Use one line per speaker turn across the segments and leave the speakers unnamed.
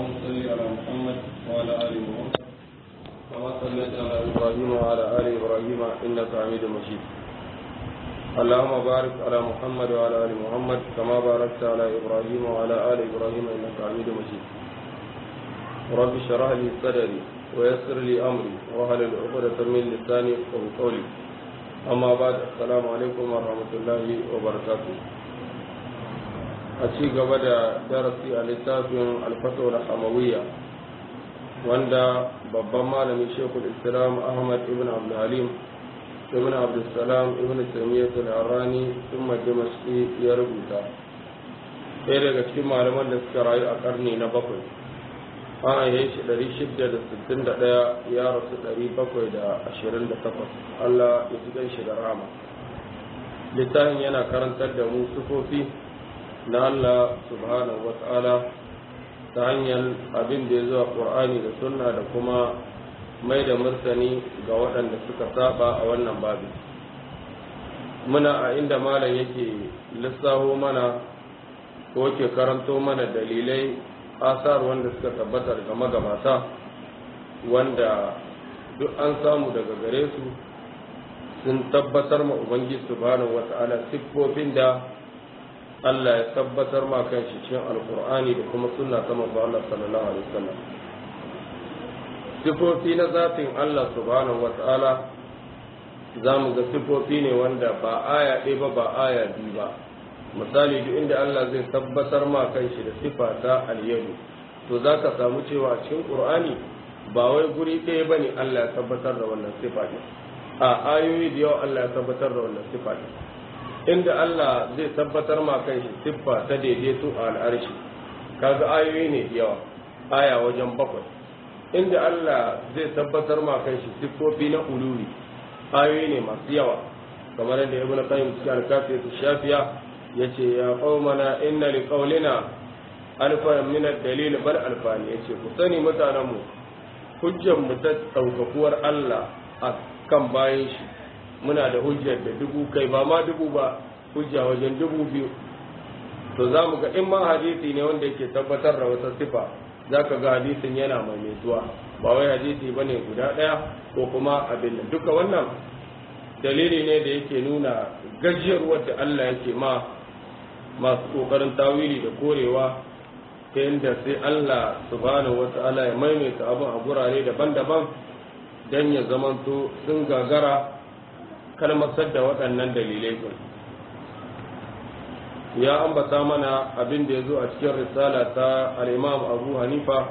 صل على محمد وعلى ال محمد كما صليت على ابراهيم وعلى ال ابراهيم انك حميد مجيد اللهم بارك على محمد وعلى ال محمد كما باركت على ابراهيم وعلى ال ابراهيم انك حميد مجيد رب اشرح لي صدري ويسر لي امري واحلل عقدة من لساني يفقهوا قولي اما بعد السلام عليكم ورحمه الله وبركاته a ci gaba da darasi a littafin alfatowar hamawiyya wanda babban malami shekul islam ahmad ibn abdulhalim ibn abdulsalam ibn taimiyyat al-harani sun dimashki ya rubuta ɗaya daga cikin malaman da suka rayu a karni na bakwai an aihe shi 661 ya rasu 728 allah ya ji shi da rama littafin yana karantar da mu sufofi na Allah subhanahu wa ta'ala ta hanyar abin da ya zuwa ƙur'ani da sunna da kuma mai da martani ga waɗanda suka saba a wannan babi muna a inda malam yake lissaho mana ko ke karanto mana dalilai asar wanda suka tabbata daga magabata wanda duk an samu daga gare su sun tabbatar ma ubangiji subhanahu wa ta'ala siffofin da Allah ya tabbatar ma kan shi cikin alkur'ani da kuma sunna ta manzo Allah sallallahu alaihi wasallam sifofi na zatin Allah subhanahu wata'ala za mu ga sifofi ne wanda ba aya ɗaya ba ba aya biyu ba misali duk inda Allah zai tabbatar ma kan shi da sifa ta alyadu to za ka samu cewa a cikin qur'ani ba wai guri ɗaya ba ne Allah ya tabbatar da wannan sifa ne a ayoyi da yawa Allah ya tabbatar da wannan sifa ne inda Allah zai tabbatar ma kan shi siffa ta daidaito a al'arshi kaga ayoyi ne yawa aya wajen bakwai inda Allah zai tabbatar ma kan shi siffofi na uluri ayoyi ne masu yawa kamar yadda ibnu qayyim cikin al-kafi shafiya yace ya qaumana inna li qawlina alfa min ad-dalil bal alfani yace ku sani mutanen mu hujjar mu ta daukakuwar Allah a kan bayan shi muna da hujjar da dubu kai ba ma dubu ba hujja wajen dubu biyu to za mu ga in ma hadisi ne wanda yake tabbatar da wata sifa za ka ga hadisin yana maimaituwa ba wai hadisi ba ne guda ɗaya ko kuma abin nan duka wannan dalili ne da yake nuna gajiyarwar da Allah yake ma masu ƙoƙarin tawili da korewa ta yadda sai Allah subhanahu wata'ala ya maimaita abin a gurare daban-daban don ya zamanto sun gagara kalmasar da waɗannan dalilai ɗin ya ambata mana abin da ya zo a cikin risala ta al'imam abu hanifa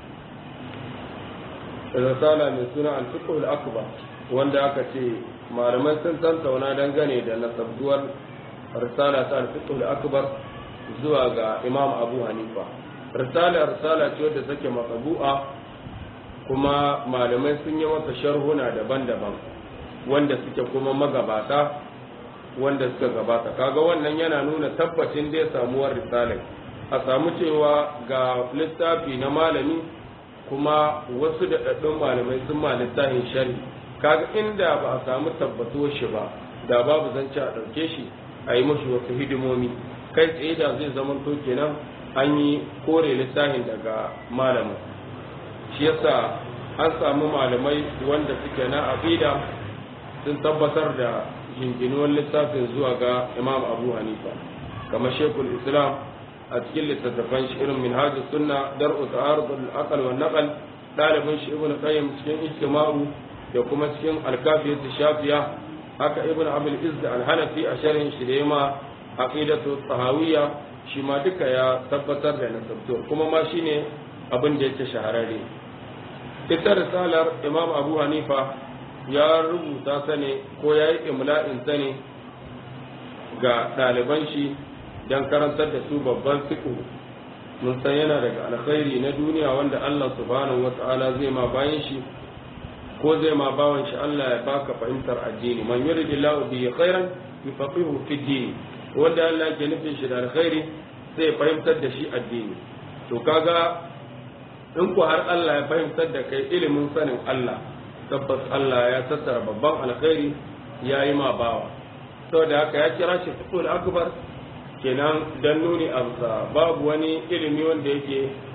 risala mai suna al-fiqhul akbar wanda aka ce malamai sun tantauna dangane da nasabduwar risala ta al-fiqhul akbar zuwa ga imam abu hanifa risala risala ce wadda take matsabu'a kuma malamai sun yi masa sharhuna daban-daban wanda suke kuma magabata wanda suka gabata kaga wannan yana nuna tabbacin dai samuwar risalai a samu cewa ga littafi na malami kuma wasu da daɗin malamai sun ma littafin shari kaga inda ba a samu tabbatuwar shi ba da babu zance a ɗauke shi a yi mashi wasu hidimomi kai tsaye da zai zama to kenan an yi kore littafin daga malamin shi yasa an samu malamai wanda suke na aqida sun tabbatar da jinginuwar littafin zuwa ga imam abu hanifa kamar shekul islam a cikin littattafan shi irin minhajus sunna dar'u ta'arud al-aqal wa naqal dalibin shi ibnu qayyim cikin ijtima'u da kuma cikin al-kafiyat shafiya haka ibnu abul izz al-hanafi a sharhin shi da yama aqidatu tahawiyya shi ma duka ya tabbatar da nasabtuwar kuma ma shine abin da yake shahararre ita risalar imam abu hanifa ya rubuta ta ne ko ya yi imla'in ta ne ga ɗaliban shi don karantar da su babban fiƙo mun san yana daga alkhairi na duniya wanda Allah subhanahu wa ta'ala zai ma bayan shi ko zai ma bawan shi Allah ya baka fahimtar addini man yuridillahu bihi khairan yufaqihu fi din wanda Allah ke nufin shi da alkhairi zai fahimtar da shi addini to kaga in ku har Allah ya fahimtar da kai ilimin sanin Allah tabbas Allah ya tattara babban alkhairi ya yi ma bawa saboda haka ya kira shi fiqhul akbar kenan dan nuni amsa babu wani ilimi wanda yake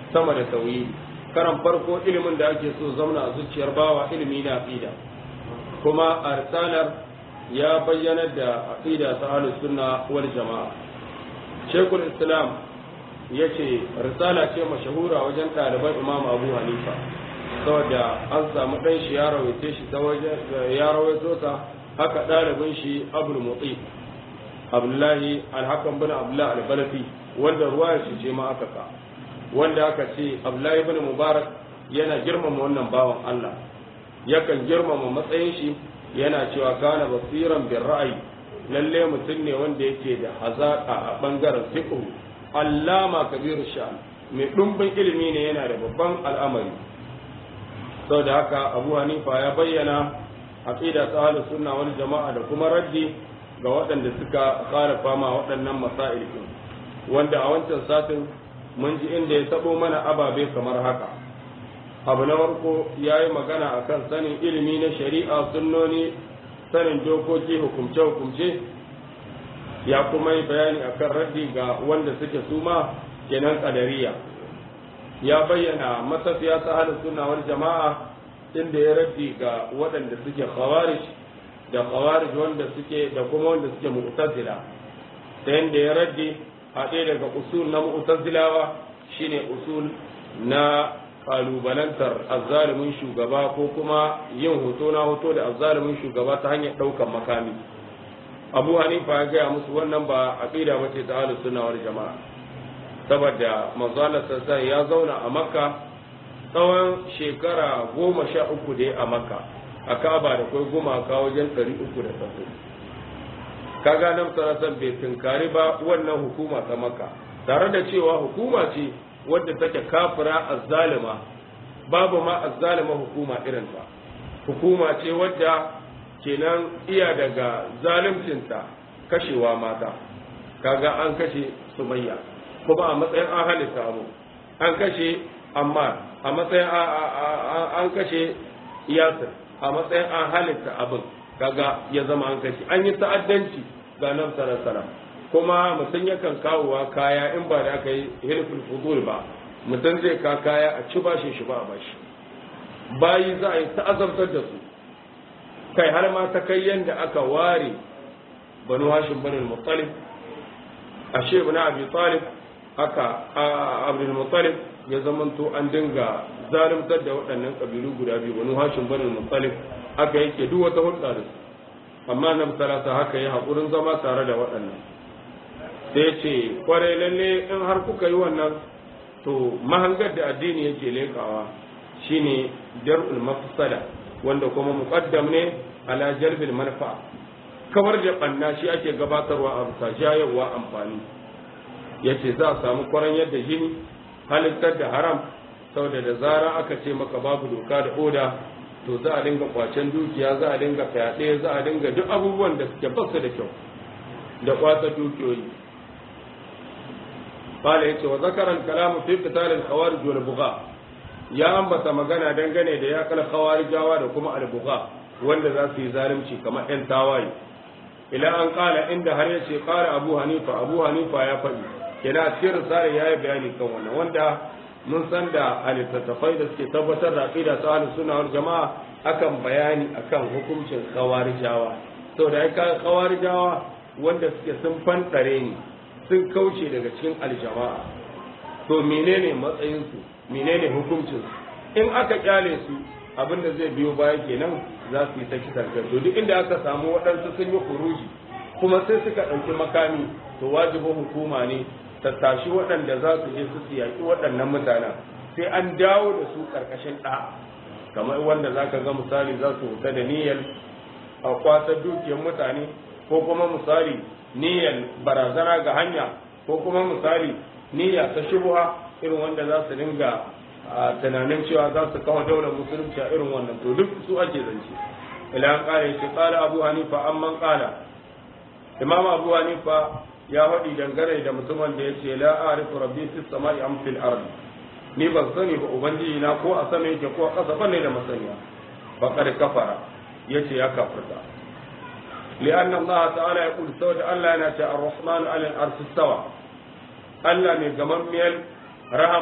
sama da tauhidi karan farko ilimin da ake so zauna a zuciyar bawa ilimi na aqida kuma a risalar ya bayyana da aqida ta ahlus sunna wal jama'a shekul islam ya ce risala ce mashahura wajen ɗaliban imam abu hanifa saboda an samu ɗan shi ya rawaite shi ta wajen ya rawaito ta haka ɗalibin shi abul mutsi abdullahi alhakan bin abdullahi albalafi wanda ruwa shi ce ma aka ka wanda aka ce abdullahi bin mubarak yana girmama wannan bawan allah yakan girmama matsayin shi yana cewa kana basiran bin ra'ayi lalle mutum ne wanda yake da hazaka a bangaren fiqh allama kabiru sha'an mai dumbin ilimi ne yana da babban al'amari saboda haka abu hanifa ya bayyana aqida ta ahlus sunna wal jama'a da kuma raddi ga waɗanda suka khalafa ma waɗannan masail din wanda a wancan satin mun ji inda ya tabo mana ababe kamar haka abu na farko ya yi magana akan sanin ilimi na shari'a sunnoni sanin dokoki hukumce-hukumce ya kuma yi bayani akan raddi ga wanda suke suma kenan kadariya ya bayyana matafiya ta halin suna wani jama'a inda ya raddi ga waɗanda suke khawarij da khawarij wanda suke da kuma wanda suke mu'tazila ta yadda ya raddi a ɗaya daga usul na mu'tazilawa shine usul na kalubalantar azzalumin shugaba ko kuma yin hoto na hoto da azzalumin shugaba ta hanyar ɗaukar makami abu hanifa ya gaya musu wannan ba aqida ba ce ta ahlus sunna wal jama'a saboda manzo Allah sallallahu ya zauna a makka tsawon shekara goma sha uku da ya a makka a kaba da kai gumaka wajen ɗari uku da sassu kaga nan sarasan bai tunkari ba wannan hukuma ta makka tare da cewa hukuma ce wadda take kafira azzalima babu ma azzalima hukuma irin ta hukuma ce wadda kenan iya daga zalimcinta kashewa mata kaga an kashe sumayya kuma a matsayin an halitta abu an kashe amma a matsayin an kashe yasir a matsayin an halitta abin kaga ya zama an kashe an yi ta'addanci ga nan sarasara kuma mutum yakan kawowa kaya in ba da aka yi hilful fudul ba mutum zai ka kaya a ci bashin shi ba a bashi bayi za a yi ta'azabtar da su kai har ma ta kai yadda aka ware banu hashim banu muttalib a shebu na abi talib aka abdul muttalib ya zamanto an dinga zalimtar da waɗannan ƙabilu guda biyu banu hashim banu muttalib aka yake duk wata hulɗa da su amma nan salata haka yi haƙurin zama tare da waɗannan sai ce kwarai lalle in har kuka yi wannan to mahangar da addini yake lekawa shine jar'ul mafsada wanda kuma muqaddam ne ala jalbil manfa kawar da banna shi ake gabatarwa a bisa jayarwa amfani yace za a samu kwaran yadda jini halittar da haram saboda da zara aka ce maka babu doka da oda to za a dinga kwacen dukiya za a dinga fyaɗe za a dinga duk abubuwan da suke basu da kyau da kwata dukiyoyi قال يتي وذكر الكلام في قتال الخوارج والبغاء ya ambata magana dangane da ya kala khawarijawa da kuma albuga wanda za su yi zalunci kamar ɗan tawaye ila an kala inda har yace kala abu hanifa abu hanifa ya faɗi kina cikin risala yayi bayani kan wannan wanda mun san da alittattafai da suke tabbatar da aqida ta ahlus sunna wal jamaa akan bayani akan hukuncin khawarijawa saboda ai ka khawarijawa wanda suke sun fantare ni sun kauce daga cikin aljama'a to menene matsayinsu menene hukuncin in aka kyale su abinda zai biyo baya kenan za su yi ta kisan kai to duk inda aka samu waɗansu sun yi kuruji kuma sai suka ɗauki makami to wajibin hukuma ne ta tashi waɗanda za su je su yaƙi waɗannan mutanen sai an dawo da su ƙarƙashin ɗa kamar wanda za ka ga misali za su huta da niyyar a kwasar dukiyar mutane ko kuma misali niyyar barazana ga hanya ko kuma misali niyya ta shubuha irin wanda za su dinga a tunanin cewa za su kawo daular musulunci a irin wannan to duk su ake zance ila an kare shi kala abu hanifa amman kala imam abu hanifa ya faɗi dangane da mutumin da ya ce la arifu rabbi fis sama'i am fil ardi ni ban sani ba ubangiji na ko a sama yake ko a ƙasa bane da masaniya faqad kafara yace ya kafirta لأن الله تعالى يقول سود الله نتا الرحمن على الأرض استوى الله من جمال رحمة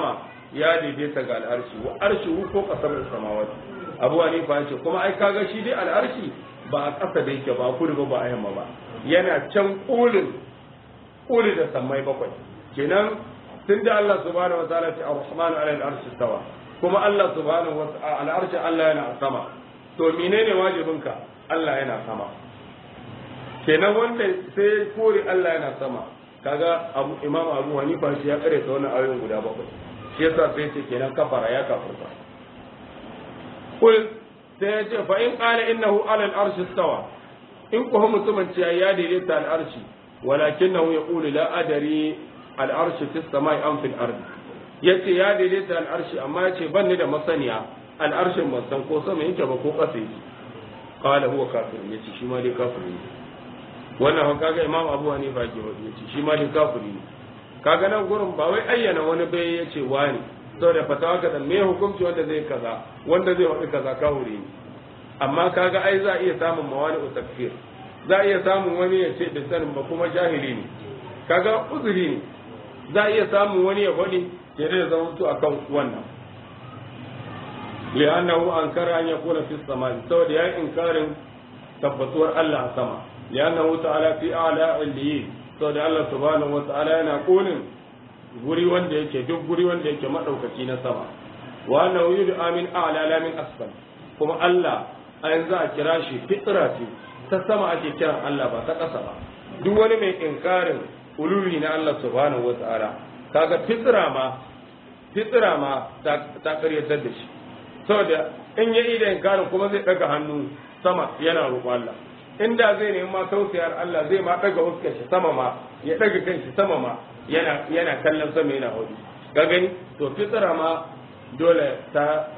ya daidaita ga al'arshi wa arshihu ko kasar samawati abu hanifa ya ce kuma ai kaga shi dai al'arshi ba a ƙasa da yake ba kudu ba ba a yamma ba yana can ƙulin ƙuli da sammai bakwai kenan tun da Allah subhanahu wa ta'ala ce ar-rahmanu ala al-arshi stawa kuma Allah subhanahu wa ta'ala al-arshi Allah yana a sama to menene wajibinka Allah yana sama kenan wanda sai kore Allah yana sama kaga abu imam abu hanifa shi ya kare ta wannan ayoyin guda bakwai shi yasa sai ce kenan kafara ya kafirta kul sai ya ce fa in qala innahu ala al-arshi stawa in ko mutumin ce ya daidaita al-arshi walakinahu yaqulu la adari al-arshi fi samai am fil ardi yace ya daidaita al-arshi amma yace ban ni da masaniya al-arshin ban san ko sama yake ba ko ƙasa yake qala huwa kafir yace shi ma dai kafiri ne wannan hau kaga imam abu hanifa ke wadi yace shi ma dai kafiri ne kaga nan gurin ba wai ayyana wani bai yace wani saboda fatawa ka dan me hukunci wanda zai kaza wanda zai wadi kaza kafiri ne amma kaga ai za a iya samun mawani takfir za a iya samun wani ya ce da sanin ba kuma jahili ne kaga uzuri ne za a iya samun wani ya wadi ya da zama to akan wannan li'annahu ankara an yakuna fi samai saboda ya inkarin tabbatuwar Allah a sama li'annahu ta'ala fi a'la al-liyin saboda Allah subhanahu wa ta'ala yana kolin guri wanda yake duk guri wanda yake madaukaki na sama wa annahu yud'a min a'la la min asfal kuma Allah a yanzu a kira shi fitra ce ta sama ake kiran Allah ba ta ƙasa ba duk wani mai inkarin ululi na Allah subhanahu wa ta'ala kaga fitra ma fitra ma ta karyatar da shi saboda in ya ida inkarin kuma zai daga hannu sama yana roƙon Allah inda zai nemi ma tausayar Allah zai ma daga huskar shi sama ma ya daga kan shi sama ma yana yana kallon sama yana hudu ga gani to fitra ma dole ta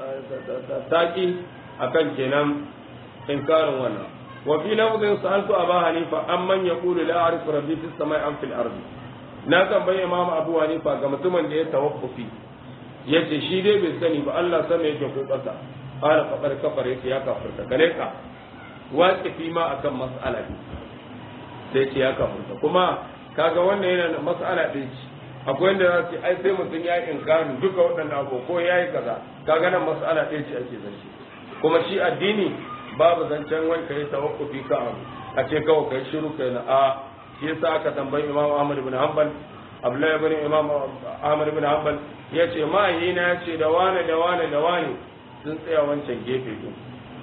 taki akan kenan inkarin wannan wa fi lafzin sa'altu aba hanifa amman yaqulu la a'rifu rabbi fis samai am fil ardi na tambaye imam abu hanifa ga mutumin da ya tawaffufi yace shi dai bai sani ba Allah sama yake ko ƙasa qala faqad kafar yace ya kafirta kare ka waqifi ma akan mas'ala ne sai ce ya kafirta kuma kaga wannan yana da mas'ala din ci akwai wanda za su ai sai mutum ya yi inkarin duka waɗannan abu ko ya yi kaza kaga nan mas'ala ɗin ce ake zance kuma shi addini babu zancen wani ka yi tawakkufi ka abu a ce kawai kai shiru kai na a shi yasa aka tambayi imam ahmad ibn hanbal abdullahi ibn imam ahmad ibn hanbal ya ce ma'ayina ya ce da wane da wane da wane sun tsaya wancan gefe ɗin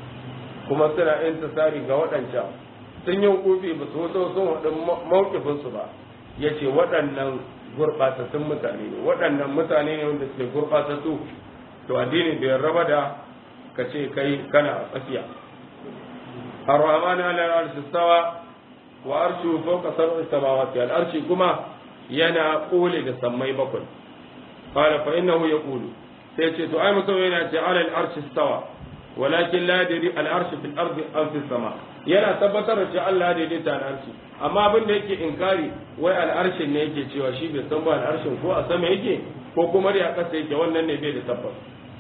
kuma suna intisari ga waɗancan sun yi hukufi ba su wato sun haɗin mawkifinsu ba ya ce waɗannan gurɓatattun mutane ne waɗannan mutane ne wanda suke gurɓatattu to addini bai raba da ka ce kai kana a tsakiya ar-rahman ala al-arshi stawa wa arshu fawqa sab'i samawati al-arshi kuma yana kole da sammai bakwai qala fa innahu yaqulu sai ce to ai mutum yana ce ala al-arshi stawa walakin la yadri al-arshi fil ardi aw fis sama yana tabbatar da cewa Allah daidaita al-arshi amma abin da yake inkari wai al-arshin ne yake cewa shi bai san ba al-arshin ko a sama yake ko kuma da kasa yake wannan ne bai da tabbas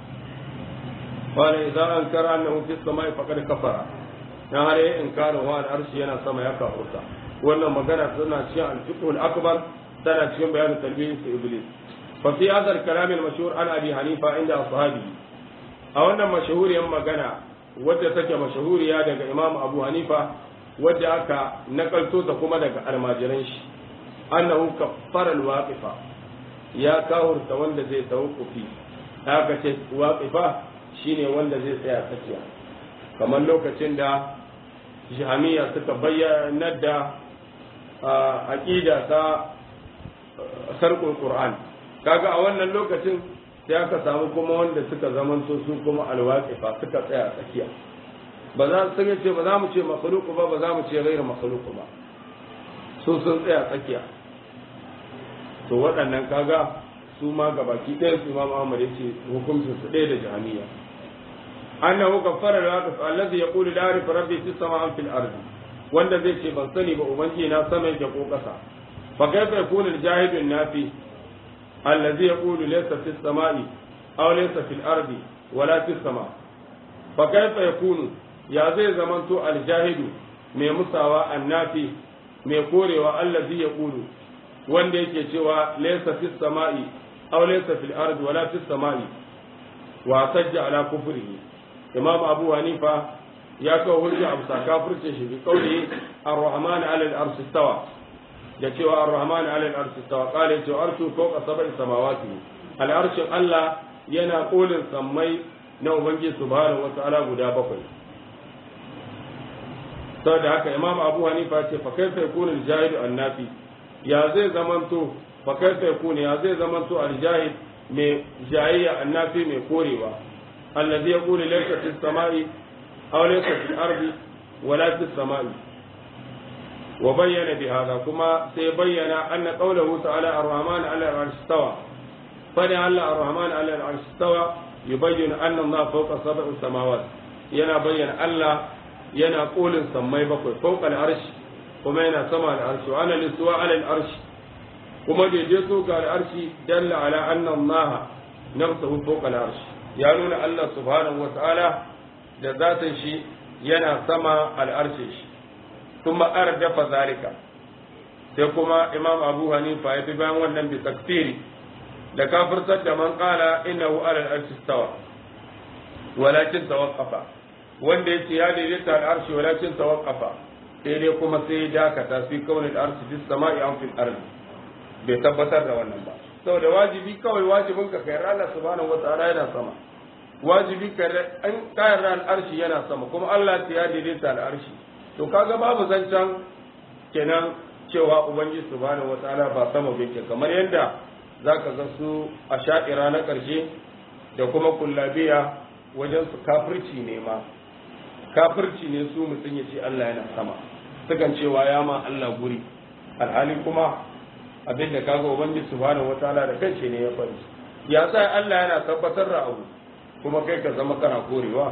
wala idza ankara annahu fis samai faqad kafara dan har yayin inkarin wa al-arshi yana sama ya kafurta wannan magana tana cikin al-fiqh al-akbar tana cikin bayanin talbiyyin iblis fa fi hadha al-kalam al-mashhur an abi hanifa inda ashabihi a wannan mashahuriyar magana wadda take mashahuriya daga imam abu hanifa wadda aka nakalto ta kuma daga almajiran shi annahu kaffara alwaqifa ya kawurta wanda zai tawaffufi haka ce waqifa shine wanda zai tsaya tsakiya kamar lokacin da jami'a suka bayyana da aqida ta sarkul qur'an kaga a wannan lokacin sai aka samu kuma wanda suka zamanto su kuma alwaqifa suka tsaya tsakiya ba za su ce ba za mu ce makhluqu ba ba za mu ce ghairu makhluqu ba su sun tsaya tsakiya to waɗannan kaga su ma gabaki ɗaya su Imam Ahmad yace hukuncin su ɗaya da jahaniya annahu kaffara al-waqif allazi yaqulu la arif rabbi fis samaa'i fil ardi wanda zai ce ban sani ba ubangiji na sama yake ko ƙasa fa kaifa yakunu al-jahidu nafi الذي يقول ليس في السماء أو ليس في الأرض ولا في السماء فكيف يكون يا زي زمنتو الجاهد mai musawa annafi mai korewa allazi ya kulu wanda yake cewa laysa fis sama'i aw laysa fil ardi wala fis samai wa sajja ala kufrihi imam abu hanifa ya kawo hujja abu kafirce shi bi kauli ar-rahman ala al-arshi istawa da cewa ar-rahman ala al-arshi istawa qala ya arshu fawqa sab'i samawati al-arshin Allah yana kolin sammai na ubangiji subhanahu wa ta'ala guda bakwai saboda haka imam abu hanifa ce fa kaifa yakunu al-jahid an-nafi ya zai zamanto fa kaifa yakunu ya zai zamanto al-jahid mai jayayya annafi mai korewa allazi yaqulu laysa fis samai aw laysa fil ardi wala fis samai wa bayyana bi hada kuma sai bayyana anna qawluhu ta'ala ar-rahman 'ala al-'arshi istawa fa da Allah ar-rahman 'ala al-'arshi istawa yubayyinu anna Allah fawqa sab'i samawat yana bayyana Allah yana kolin sammai bakwai fawqa al-'arshi kuma yana sama al-'arshi wa ana lisuwa 'ala al-'arshi kuma daidaito ga al'arshi dalla ala anna Allah nafsuhu fawqa al'arshi ya nuna Allah subhanahu wa ta'ala da zatin shi yana sama al'arshi shi kuma ardafa zalika sai kuma Imam Abu Hanifa ya bi bayan wannan bi takfiri da kafirtar da man qala innahu ala al'arshi stawa walakin tawaqqafa wanda yace ya daidaita al'arshi walakin tawaqqafa sai dai kuma sai dakata fi kaunin al'arshi fis sama'i an fil ardi bai tabbatar da wannan ba saboda wajibi kawai wajibin ka kai ranar subhanahu wataala yana sama wajibi ka an kayan ran arshi yana sama kuma Allah ya daidaita al'arshi to kaga babu zancen kenan cewa ubangiji subhanahu wataala ba sama bai kamar yadda zaka ga su a sha'ira na karshe da kuma kullabiya wajen su kafirci ne ma kafirci ne su mutum ya ce Allah yana sama sukan cewa ya ma Allah guri alhali kuma abin da kaga ubangiji subhanahu wataala da kanshi ne ya faɗi ya sa Allah yana tabbatar da abu kuma kai ka zama kana korewa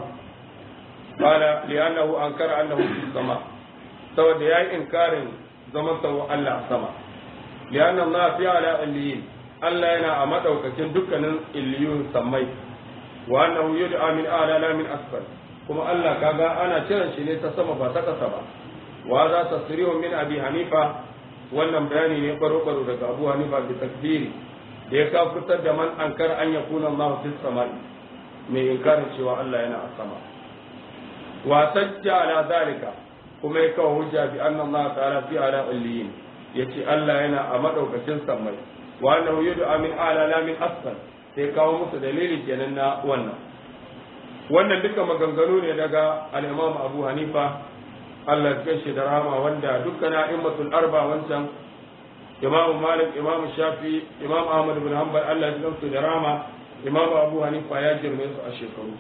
qala li'annahu ankara annahu fi sama saboda yayi inkarin zaman sa Allah sama li'anna Allah fi ala illiyin Allah yana a madaukakin dukkanin illiyun sammai wa annahu yud'a min ala la min asfal kuma Allah kaga ana kiran shi ne ta sama ba ta kasa ba wa za tasrihu min abi hanifa wannan bayani ne baro-baro daga abu hanifa bi takbiri da ya kafirtar da man ankar an ya kuna Allah fi samai mai inkarin cewa Allah yana a sama wa sajja ala zalika kuma ya kawo hujja bi anna Allah ta'ala fi ala illiyin yace Allah yana a madaukakin samai wa annahu yud'a min ala la min asfal sai kawo musu dalili kenan na wannan wannan duka maganganu ne daga al-Imam Abu Hanifa Allah ya shi da rahama wanda dukkan a'immatul arba wancan Imam Malik Imam Shafi Imam Ahmad bin Hanbal Allah ya gamsu da rahama Imam Abu Hanifa ya girme su a shekaru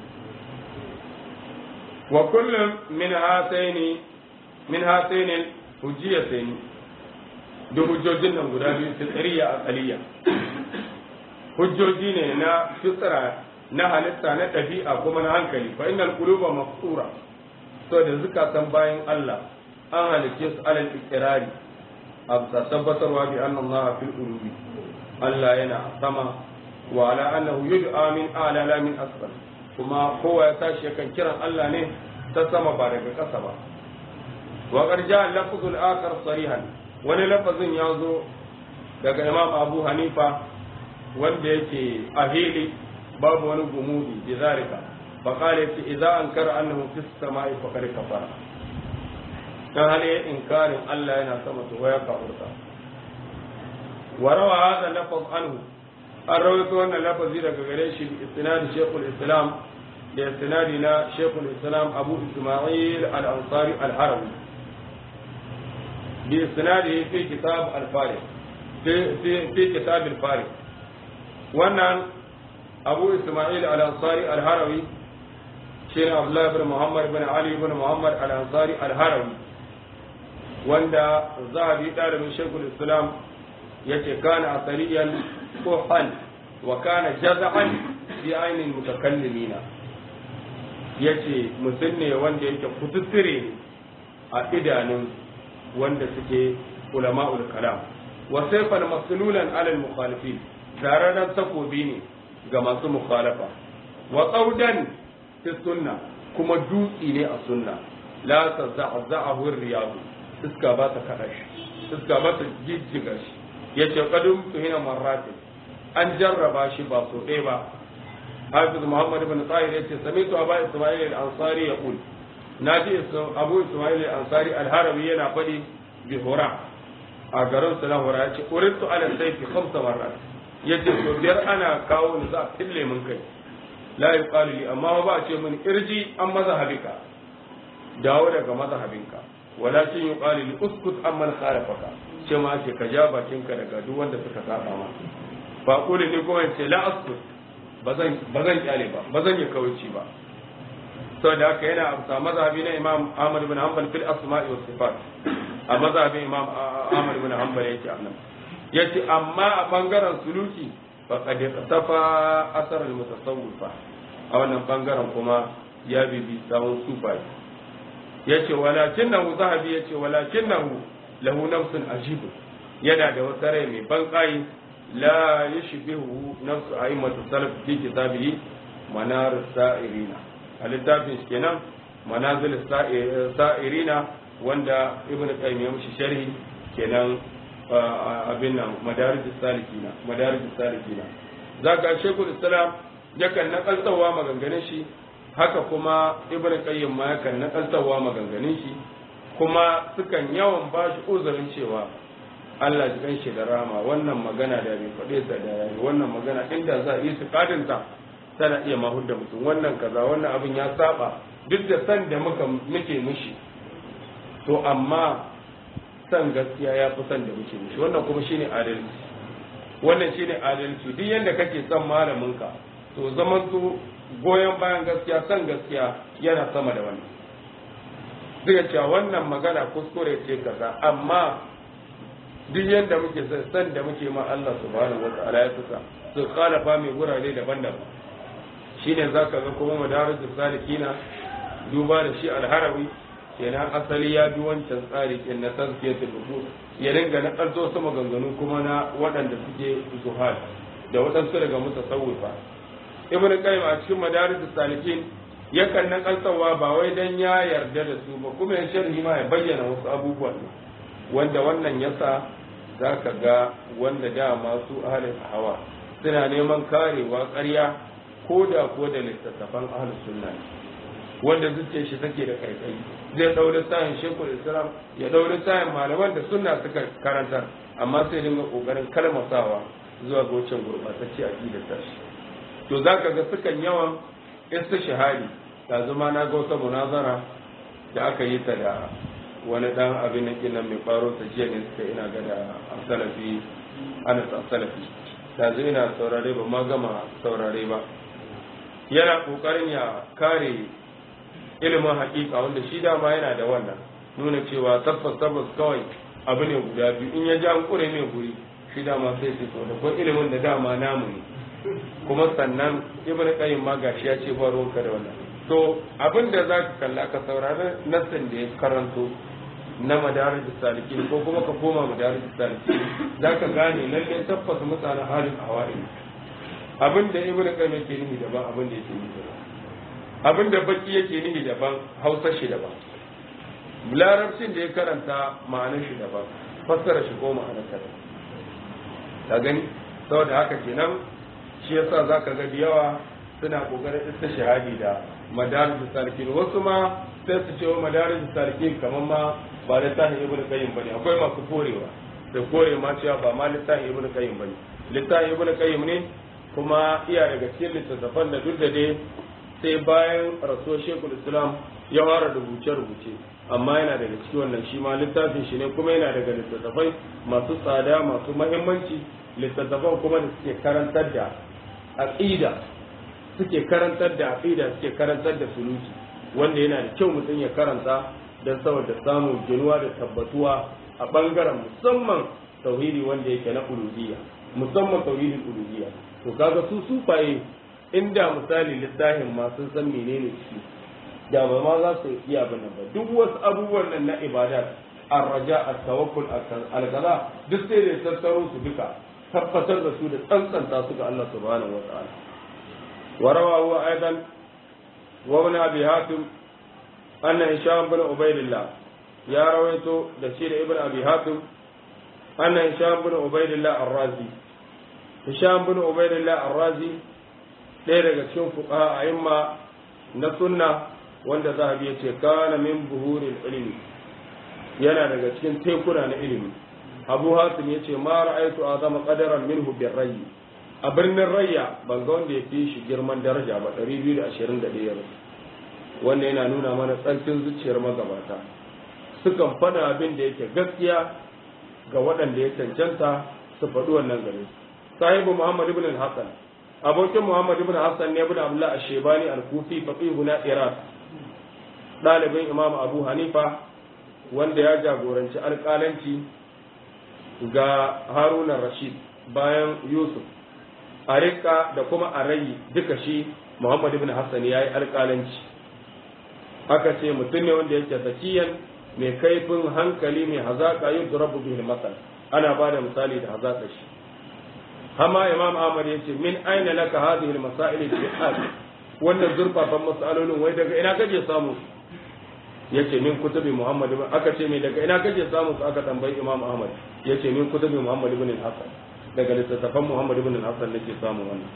wa kullum min hataini min hataini hujjiyataini da hujjojin nan guda biyu fitriya aqaliya hujjoji ne na fitra na halitta na ɗabi'a kuma na hankali fa innal quluba mafsura so da zukatan bayan Allah an halicce su alal ikirari a bisa tabbatarwa bi anna Allah fil ulubi Allah yana sama wa ala annahu yud'a min ala la min asfal kuma kowa ya tashi yakan kiran Allah ne ta sama ba daga ƙasa ba wa qad ja'a lafzul akhar sarihan wani lafazin ya zo daga Imam Abu Hanifa wanda yake a hili babu wani gumudi bi zalika فقال إذا أنكر أنه في السماء فقد كفر كان عليه إنكار ألا ينا سمت ويقع أرضا وروى هذا اللفظ عنه الرويت أن اللفظ لك غريش بإسناد شيخ الإسلام لإسنادنا شيخ الإسلام أبو إسماعيل الأنصاري الحرمي بإسناده في كتاب الفارق في, في, في كتاب الفارق وأن أبو إسماعيل الأنصاري الهروي شين عبد الله بن محمد بن علي بن محمد الأنصاري الهروي وندا ذهبي دار من شيخ الإسلام يتي كان أثريا كحا وكان جزعا في عين المتكلمين yace mutum ne wanda yake kututtire a idanun wanda suke ulama'ul kalam wa sayfan maslulan alal mukhalifin zararren takobi ne ga masu mukhalafa wa qaudan fi sunna kuma dutsi ne a sunna la taza'za'ahu riyadu iska ba ta kada shi iska ba ta jijjiga shi yace qadum tuhina marrati an jarraba shi ba so ɗaya ba hafiz muhammad ibn tahir yace samitu aba isma'il al-ansari yaqul naji abu isma'il al-ansari al-harawi yana faɗi bi hura a garin su na hura yace uritu ala sayfi khamsa marrat yace to biyar ana kawo ni za a fille mun kai la yuqalu li amma ba a ce mun irji an mazhabika dawo daga mazhabinka walakin yuqalu li uskut amman khalafaka ce ma ce ka ja bakinka daga duk wanda suka saba ma ba kuli ni kuma ce la askut bazan bazan kyale ba bazan yi kawuci ba saboda haka yana amsa mazhabi na Imam Ahmad ibn Hanbal fil asma'i was sifat a mazhabin Imam Ahmad ibn Hanbal yake annan yace amma a bangaren suluki faqad tafa asar al mutasawwifa a wannan bangaren kuma ya bibi sawun sufai yace walakinnahu zahabi yace walakinnahu lahu nafsun ajibu yana da wata rai mai ban kai la yashbihu nafsu a'immatu salaf fi kitabihi manar sa'irina a littafin shi kenan manazil sa'irina wanda ibn qayyim ya mushi sharhi kenan abin nan madarij salikina madarij salikina zaka shekul islam yakan nakaltawa maganganun shi haka kuma ibn qayyim ma yakan nakaltawa maganganun shi kuma sukan yawan ba shi uzurin cewa Allah ji ganshi da rama wannan magana da bai faɗe sa da yayi wannan magana inda za a yi su kadinta tana iya mahud da mutum wannan kaza wannan abin ya saba duk da san da muka muke mushi to amma san gaskiya ya fi san da muke mushi wannan kuma shine adalci wannan shine adalci duk yanda kake son malamin ka to zaman su goyon bayan gaskiya san gaskiya yana sama da wannan zai cewa wannan magana kuskure ce kaza amma duk yanda muke san da muke ma Allah subhanahu wa ta'ala ya tuka su khalafa mai gurare daban-daban shine zaka ga kuma madarijus salikina duba da shi alharawi kenan asali ya bi wancan tsari kin na tazkiyatul nufus ya dinga na kalto su maganganu kuma na waɗanda suke zuhad da waɗansu daga mutasawwifa ibn qayyim a cikin madarijus salikin yakan na kaltawa ba wai dan ya yarda da su ba kuma ya sharhi ma ya bayyana wasu abubuwan wanda wannan yasa zaka ga wanda dama su ahlul hawa suna neman karewa ƙarya ko da ko da littattafan ahlus sunna wanda zuciyar shi take da kaikai zai daure sayin shekul islam ya daure sayin malaman da sunna suka karanta amma sai dinga kokarin kalmasawa zuwa ga wancan gurbatacce aqidar ta shi to zaka ga sukan yawan istishhadi da zuma na ga wata munazara da aka yi ta da wani dan abin nan kinan mai faro ta jiya ne suka ina ga da salafi anas salafi da zai ina saurare ba ma gama saurare ba yana kokarin ya kare ilimin hakika wanda shi dama yana da wannan nuna cewa tabbas tabbas kawai abu ne guda biyu in ya ji an kure mai guri shi dama sai su so da ko ilimin da dama namu ne kuma sannan ibn qayyim ma gashi ya ce ba ruwanka da wannan to abin da za ka kalla ka saurari nassin da ya karanto na madarij salikin ko kuma ka koma madarij salikin za ka gane lalle tabbas mutanen halin hawa'i abin da ibn qayyim yake nufi daban abin da yake nufi daban abin da baki yake nufi daban hausa shi daban larabcin da ya karanta ma'anar shi daban fassara shi ko ma'anar ta daban ka gani saboda haka kenan shi yasa zaka ga da yawa suna kokarin istishhadi da madarij salikin wasu ma sai su ce madarij salikin kamar ma ba littafin ibn qayyim bane akwai masu korewa da kore ma cewa ba ma littafin ibn qayyim bane littafin ibn qayyim ne kuma iya daga cikin littattafan da duk da dai sai bayan rasuwar shekul islam ya fara rubuce-rubuce amma yana daga cikin wannan shi ma littafin shi ne kuma yana daga littattafai masu tsada masu mahimmanci littattafan kuma da suke karantar da aqida suke karantar da aqida suke karantar da suluki wanda yana da kyau mutum ya karanta don saboda samun ginuwa da tabbatuwa a bangaren musamman tauhidi wanda yake na uluhiyya musamman tauhidin uluhiyya to kaga su sufaye inda misali littafin ma sun san menene ciki da ba ma za su iya bane ba duk wasu abubuwan nan na ibadat arraja at-tawakkul al-kaza duk sai da tattaro su duka tabbatar da su da tsantsanta su ga Allah subhanahu wa ta'ala wa rawahu aidan wa ibn abi hatim anna hisham bin ubaydillah ya rawaito da shi da ibn abi hatim anna hisham bin ubaydillah ar-razi hisham bin ubaidillah ar-razi ɗaya daga cikin fuqaha a'imma na sunna wanda zahabi ya ce kana min buhuril ilmi yana daga cikin tekuna na ilimi abu hasim ya ce ma ra'aitu azama qadaran minhu birrayyi a birnin rayya ban ga wanda ya fi shi girman daraja ba 221 wanda yana nuna mana tsarkin zuciyar magabata sukan faɗa abin da yake gaskiya ga waɗanda ya cancanta su faɗi wannan gare sahibu muhammad ibn hassan abokin muhammad ibn hassan ne ibn abdullah ashebani al-kufi faqihu na iraq ɗalibin imam abu hanifa wanda ya jagoranci alƙalanci ga haruna rashid bayan yusuf a rika da kuma a rayi duka shi muhammad ibn hassan ya yi alƙalanci aka ce mutum ne wanda yake zakiyan mai kaifin hankali mai hazaƙa yin durabu bihi masal ana ba da misali da hazaƙa shi hama imam ahmad ya ce min aina laka hadhihi al-masail al wannan zurfafan masalolin wai daga ina kake samu yace min kutubi muhammad ibn aka ce me daga ina kake samu su aka tambayi imam ahmad yace min kutubi muhammad ibn al-hasan daga littattafan muhammad ibn al-hasan nake samu wannan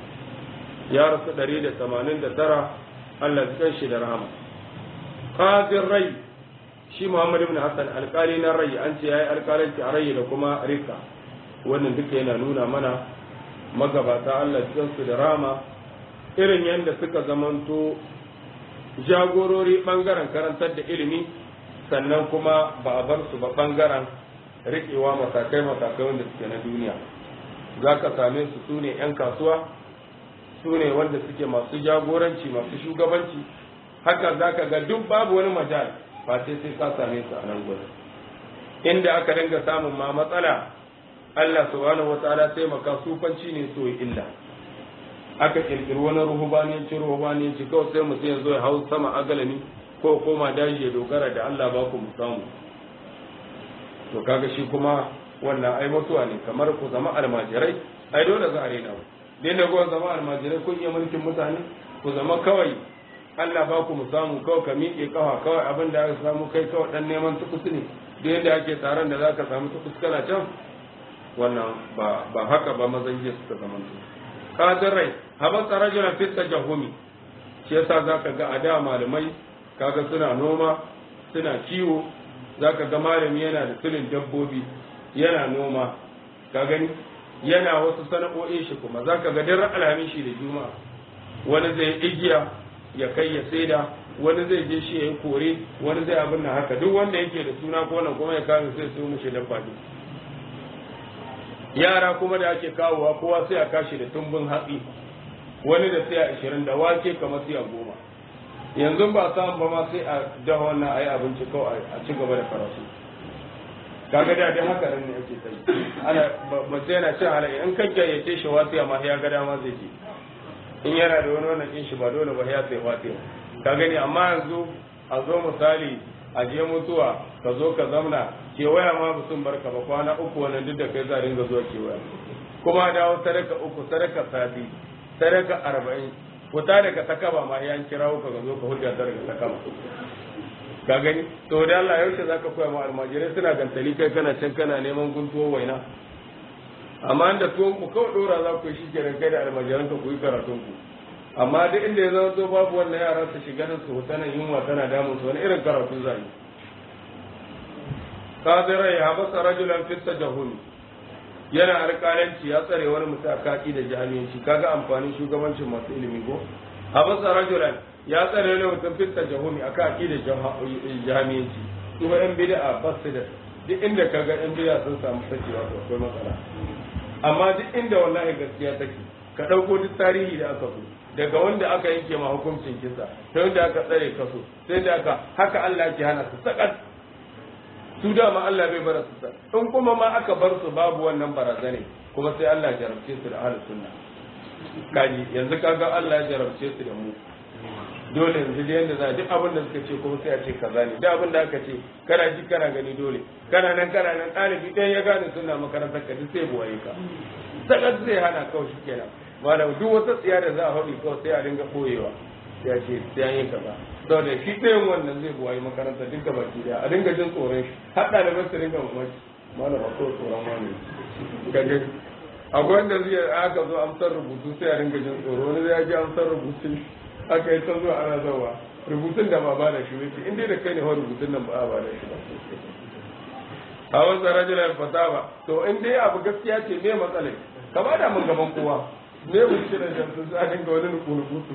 ya rasu 189 Allah ya kan shi da rahama qadir rai shi muhammad ibn hasan alkali na rai an ce yayi alkalanci a rai da kuma rika wannan duka yana nuna mana magabata Allah ya su da rahama irin yadda suka zamanto jagorori bangaren karantar da ilimi sannan kuma ba a bar su ba bangaren riƙewa matakai matakai wanda suke na duniya za ka same su su ne 'yan kasuwa su ne wanda suke masu jagoranci masu shugabanci haka za ka ga duk babu wani majal ba sai sai ka same su a nan gurin inda aka dinga samun ma matsala Allah subhanahu wataala taimaka sufanci ne so illa aka kirkiri wani ruhubaniyanci ruhubaniyanci kawai sai mutum ya zo ya hau sama agalami ko koma daji ya dogara da Allah ba ku mu samu to kaga shi kuma wannan ai mutuwa ne kamar ku zama almajirai ai dole za a rena ku dai da ku zama almajirai kun iya mulkin mutane ku zama kawai Allah ba ku mu samu kawai ka miƙe kawa kawai abin da aka samu kai kawai dan neman tukus ne duk yadda ake taron da zaka samu tukus kana can wannan ba ba haka ba mazan jiya suka zama su kadin rai haban rajulan fit tajahumi shi yasa zaka ga a da malamai kaga suna noma suna kiwo zaka ga malami yana da tulin dabbobi yana noma ka gani yana wasu sana'o'in shi kuma zaka ga daren alhamin shi da juma'a wani zai igiya ya kai ya saida wani zai je shi ya yi kore wani zai abin nan haka duk wanda yake da suna ko nan kuma ya kame sai su mushi dabba ne yara kuma da ake kawowa kowa sai a kashi da tumbin hatsi wani da sai a ashirin da wake kamar sai a goma yanzu ba samu ba ma sai a dafa wannan a yi abinci kawai a ci gaba da karatu kaga da dai haka nan ne ake sai ana ba sai yana cin halaye in kan gayyace shi wasu ma ya ga dama zai je in yana da wani wannan kin shi ba dole ba ya sai wasu ka gani amma yanzu a zo misali a je mutuwa ka zo ka zamna kewaya ma ba sun barka ba kwana uku wannan duk da kai za ringa zuwa kewaya kuma dawo sadaka uku sadaka sati sadaka arba'in fita daga takaba ma yan kirawo ka zo ka hujja daga takaba ka gani to da Allah yaushe zaka koya ma almajirai suna gantali kai kana can kana neman guntuwo waina amma da tuwon ku kawai dora za ku yi shi kenan kai da almajiran ka ku yi karatun ku amma duk inda ya zama to babu wannan yara su shiga nan su huta nan yunwa tana damun su wani irin karatu za yi kadira ya basa rajulan fi tajahumi yana alƙalanci ya tsare wani mutum a kaki da jami'anci kaga amfanin shugabancin masu ilimi ko habasa rajulan ya tsare wani mutum fi tajahumi a kaki da jami'anci kuma yan bid'a ba su da duk inda kaga yan bid'a sun samu sakewa to akwai matsala amma duk inda wallahi gaskiya take ka ɗauko duk tarihi da aka fi daga wanda aka yanke ma hukuncin kisa sai wanda aka tsare kaso sai da aka haka Allah ke hana su sakat su dama Allah bai bar su sakat in kuma ma aka bar su babu wannan barazane kuma sai Allah ya jarabce su da ahlus sunna kaji yanzu kaga Allah ya jarabce su da mu dole yanzu da yanda za duk abin da suka ce kuma sai a ce kaza ne duk abin da aka ce kana ji kana gani dole kana nan kana nan ɗalibi ɗaya ya gane sunna makarantar ka duk sai buwaye ka sakat zai hana kawai shi kenan malam duk wata tsiya da za a haɗu kawai sai a dinga ɓoyewa sai a ce sai an yi kaza saboda shi ɗayan wannan zai buwayi makaranta duk da baki daya a dinga jin tsoron shi har ɗaliban su dinga mamaki malam a kawai tsoron wani kaga akwai wanda zai aka zo amsar rubutu sai a ringa jin tsoro wani zai ji amsar rubutu aka yi ta zuwa ana zawa rubutun da ba ba da shi wuce in dai da kai ne wa rubutun nan ba a ba da shi ba a wasu rajulan fata ba to in dai abu gaskiya ce me matsalai ka ba da mun gaban kowa me wuce da jansu sai a dinga wani nuku-nukutu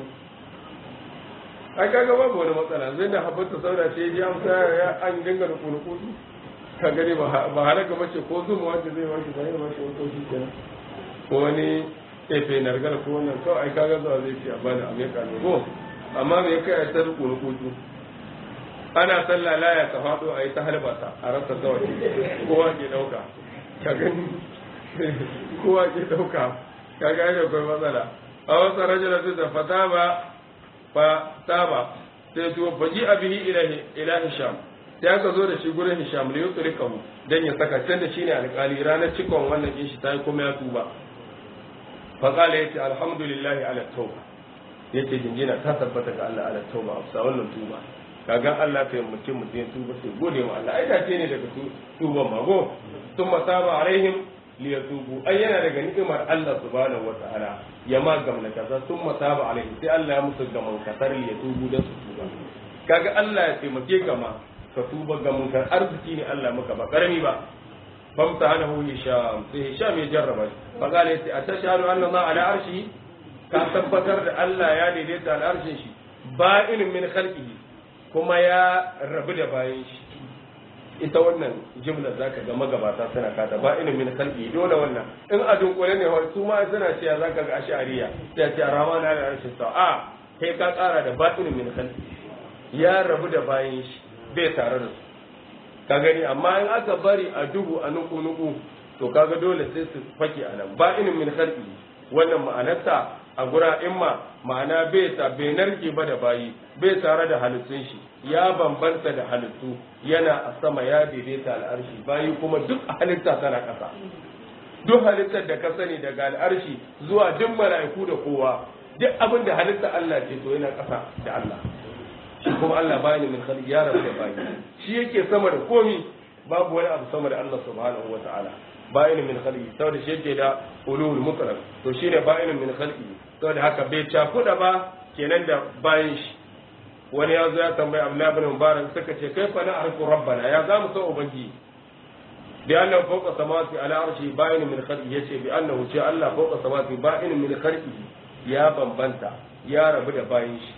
ai kaga babu wani matsala zai da habbata saura ce ji amsa ya an dinga nuku-nukutu ka gani ba halaka mace ko zuma wanda zai wanke zai mace wato shi kenan ko wani efe nargar ko wannan kawai ai kaga zuwa zai ce a bani a meka ne ko amma me kai a ta nuku-nukutu ana sallah laya ta faɗo a yi ta halbata a rasa kawai kowa ke ɗauka ka gani kowa ke ɗauka ka gani akwai matsala a wasu rajula su da fata ba fa taba sai tuwo faji abihi ila hisham sai aka zo da shi gurin hisham da yusri kahu dan ya saka can da shine alƙali ranar cikon wannan kin shi tayi kuma ya tuba fa qala yace alhamdulillah ala tauba yace jinjina ta tabbata ga Allah ala tauba afsa wannan tuba kaga Allah ta yi mutum mutum ya tuba sai gode ma Allah ai dace ne daga tuban mago thumma taba alaihim liyatubu ai yana daga ni'imar Allah subhanahu wataala ya ma gamna kaza thumma taba alaihim sai Allah ya musu gaman kasar liyatubu da su tuba kaga Allah ya taimake ka ma ka tuba ga munkar arziki ne Allah maka ba karami ba famta hanahu hisham sai hisham ya jarraba shi fa qala yace atashhadu anna Allah ala arshi ka tabbatar da Allah ya daidaita al arshin shi ba'in min khalqihi kuma ya rabu da bayan shi ita wannan jimla zaka ga magabata suna kata ba inin min khalqi dole wannan in a dunkule ne su ma suna cewa zaka ga ash'ariya sai ce rahman ala arshi sa a kai ka kara da ba inin min khalqi ya rabu da bayan shi bai tare da su ka gani amma in aka bari a duhu a nuku nuku to kaga dole sai su fake a nan ba inin min khalqi wannan ma'anarsa a gura imma ma'ana bai ta bai narke ba da bayi bai tare da halittun shi ya bambanta da halittu yana a sama ya daidaita al'arshi bayi kuma duk halitta tana ƙasa duk halittar da ka sani daga al'arshi zuwa duk mala'iku da kowa duk abin da halitta Allah ce to yana ƙasa da Allah shi kuma Allah bayani min khalqi ya rabu da bayi shi yake sama da komi babu wani abu sama da Allah subhanahu wa ta'ala bayin min khalqi saboda shi yake da ulul mutlaq to shine bayin min khalqi saboda haka bai cakuda ba kenan da bayin shi wani ya zo ya tambayi Abdullah ibn Mubarak suka ce kai fa na arfu rabbana ya zamu san ubangi bi annahu fawqa samawati ala arshi bayin min khalqi yace bi annahu ce Allah fawqa samawati bayin min khalqi ya bambanta ya rabu da bayin shi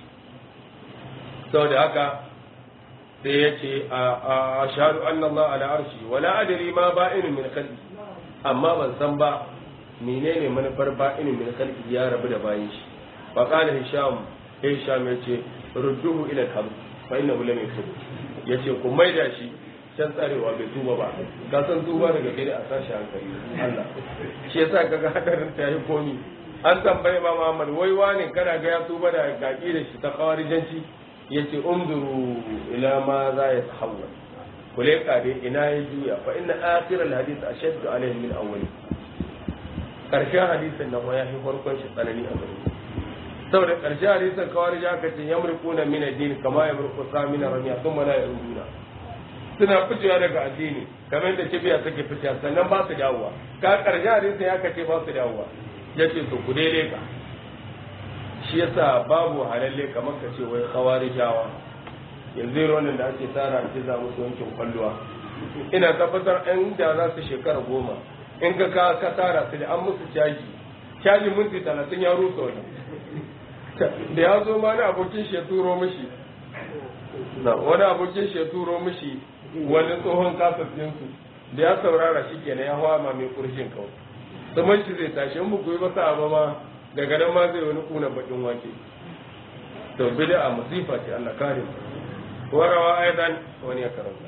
saboda haka sai ya ce a shahadu anna Allah ala arshi wala adri ma ba'in min khalqi amma ban san ba menene manufar ba'in min khalqi ya rabu da bayin shi fa qala hisham hisham yace rudduhu ila al fa innahu lam yatub yace ku maida shi can tsarewa bai tuba ba ka san tuba daga gari a sashi hankali Allah shi yasa kaga hadarin ta yi komi an tambaye ma Muhammad wai wani kana ga ya tuba da gaki da shi ta kawarijanci yace umduru ila ma za ya tahawwal kule kare ina ya juya fa inna akhir al hadith ashaddu alayhi min awwal karshen hadisin nan ya fi farkon shi tsanani a gare saboda karshen hadisin kawai ja ka ce yamriquna min ad-din kama yamriqu samina ramiya thumma la yaruduna suna fitowa daga addini kamar yadda kibiya take fitowa sannan ba su dawowa ka karshen hadisin ya kace ba su dawowa yace to ku daidai ka shi yasa babu halalle kamar ka ce wai khawarijawa yanzu irin da ake tsara a za musu yankin kwalluwa ina tabbatar ɗan da za su shekara goma in ka ka ka tara su da an musu caji caji minti talatin ya rusa wani da ya zo ma wani abokin shi ya turo mishi wani abokin shi ya turo mishi wani tsohon kasassinsu da ya saurara shi kenan ya hawa ma mai kurshin kawai saman shi zai tashi in buku yi ba sa ba ma daga nan ma zai wani kuna bakin wake to bid'a musifa ce Allah kare mu warawa aidan wani ya karanta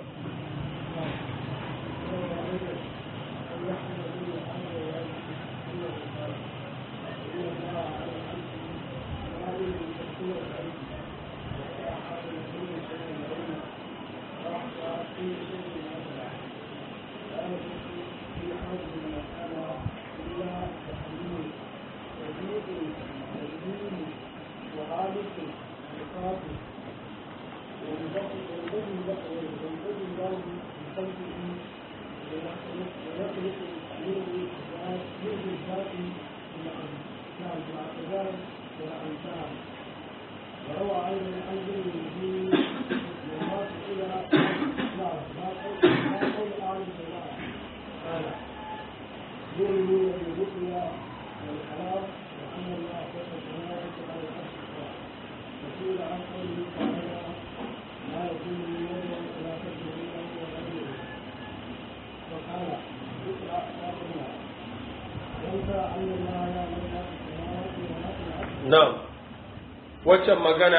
جزء الباقي نعم الاعتذار والأمثال وروى أيضا عن ابن المدين لما سئل نعم ما قول ما قول أهل الجماعة قال يؤمنون بالرؤيا والحرام وأن الله فوق السماوات على العرش استوى وسئل عن قوله تعالى ما يكون من يوم ولا تجد إلا هو غيره وقال اقرأ فاقرأ وانت أن الله يعلم ما في السماوات وما في الأرض
na'am waccan magana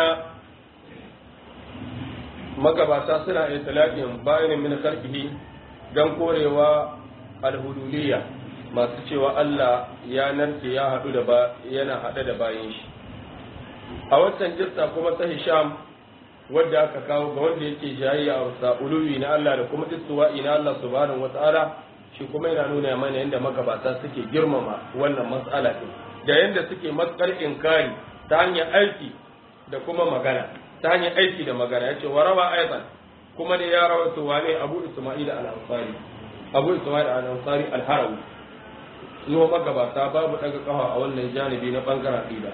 magabata suna itlaqin bayanin min khalqihi dan korewa alhuduliyya masu cewa Allah ya narke ya hadu da ba yana hade da bayin shi a waccan jissa kuma ta Hisham wadda aka kawo ga wanda yake jayayya a wasa uluwi na Allah da kuma istiwa'i na Allah subhanahu wata'ala shi kuma yana nuna mana yadda magabata suke girmama wannan mas'ala din da yadda suke matsar inkari ta hanyar aiki da kuma magana ta hanyar aiki da magana yace warawa aidan kuma ne ya rawaito wane Abu Isma'il al-Ansari Abu Isma'il al-Ansari al-Harawi zuwa magabata babu daga kafa a wannan janibi na bangaren aqida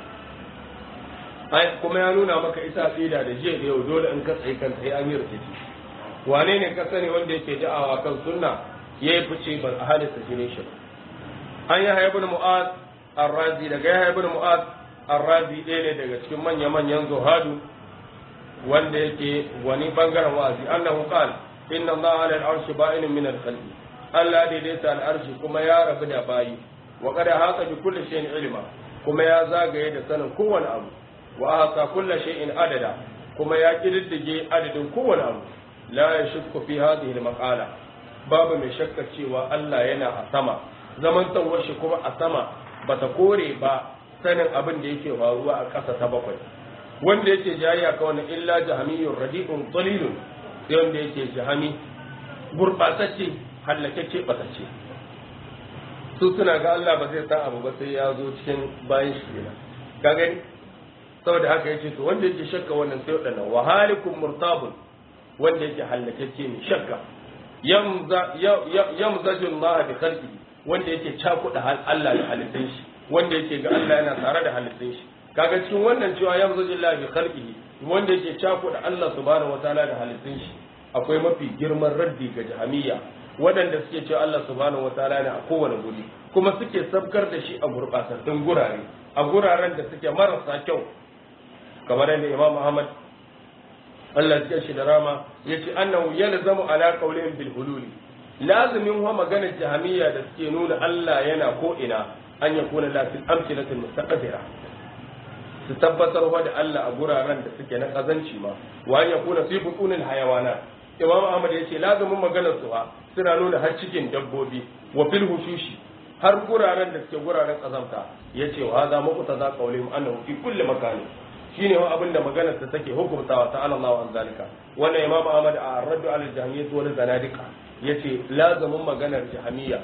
ai kuma ya nuna maka ita aqida da jiya da yau dole in ka tsaye kan sai an yi rikici wane ne ka sani wanda yake da'awa kan sunna yayi fice ban a hadisa shine shi an yi ibn mu'az ar-razi daga ya ibn mu'az ar-razi ɗaya ne daga cikin manya manyan zuhadu wanda yake wani bangaren wa'azi annahu qala inna allaha ala al-arshi ba'inun min al-khalqi Allah daidaita al-arshi kuma ya rabu da bayi wa qad haka bi kulli shay'in ilma kuma ya zagaye da sanin kowane abu wa ahsa kulli shay'in adada kuma ya kididdige adadin kowane abu la yashukku fi hadhihi al-maqala babu mai shakkar cewa Allah yana a sama zaman tawar shi kuma a sama bata kore ba sanin abin da yake faruwa a ƙasa ta bakwai wanda yake jayayya ka wannan illa jahamiyyun radi'un dalilun sai wanda yake jahami gurbatacce hallakacce batacce su suna ga Allah ba zai san abu ba sai ya zo cikin bayan shi kenan ka gani saboda haka yace to wanda yake shakka wannan sai wadannan wa halikum murtabun wanda yake hallakacce ne shakka yamza yamzajun Allah bi khalqihi wanda yake cakuɗa Allah da halittun shi wanda yake ga Allah yana tare da halittun shi kaga cikin wannan cewa ya zo jillahi bi khalqihi wanda yake cakuɗa Allah subhanahu wataala da halittun shi akwai mafi girman raddi ga jahamiyya waɗanda suke cewa Allah subhanahu wataala ne a kowane guri kuma suke sabkar da shi a gurɓatattun gurare a guraren da suke marasa kyau kamar yadda Imam Ahmad Allah ya shi da rama yace annahu yalzamu ala qawlihim bil hululi lazimin wa maganar jahamiyya da suke nuna Allah yana ko ina an ya kuna lafil amsilatul mustaqbira su tabbatar wa da Allah a guraren da suke na kazanci ma wa an ya kuna fi butunil hayawana Imam Ahmad yace lazimin maganar su suna nuna har cikin dabbobi wa fil hushushi har guraren da suke guraren kazamta yace wa hadha muqtada qawlihim annahu fi kulli makanin shine wa abinda maganar ta take hukuntawa ta Allah an zalika wannan Imam Ahmad a raddu al jahmiyyah wal zanadiqa yace lazamin maganar jahamiyya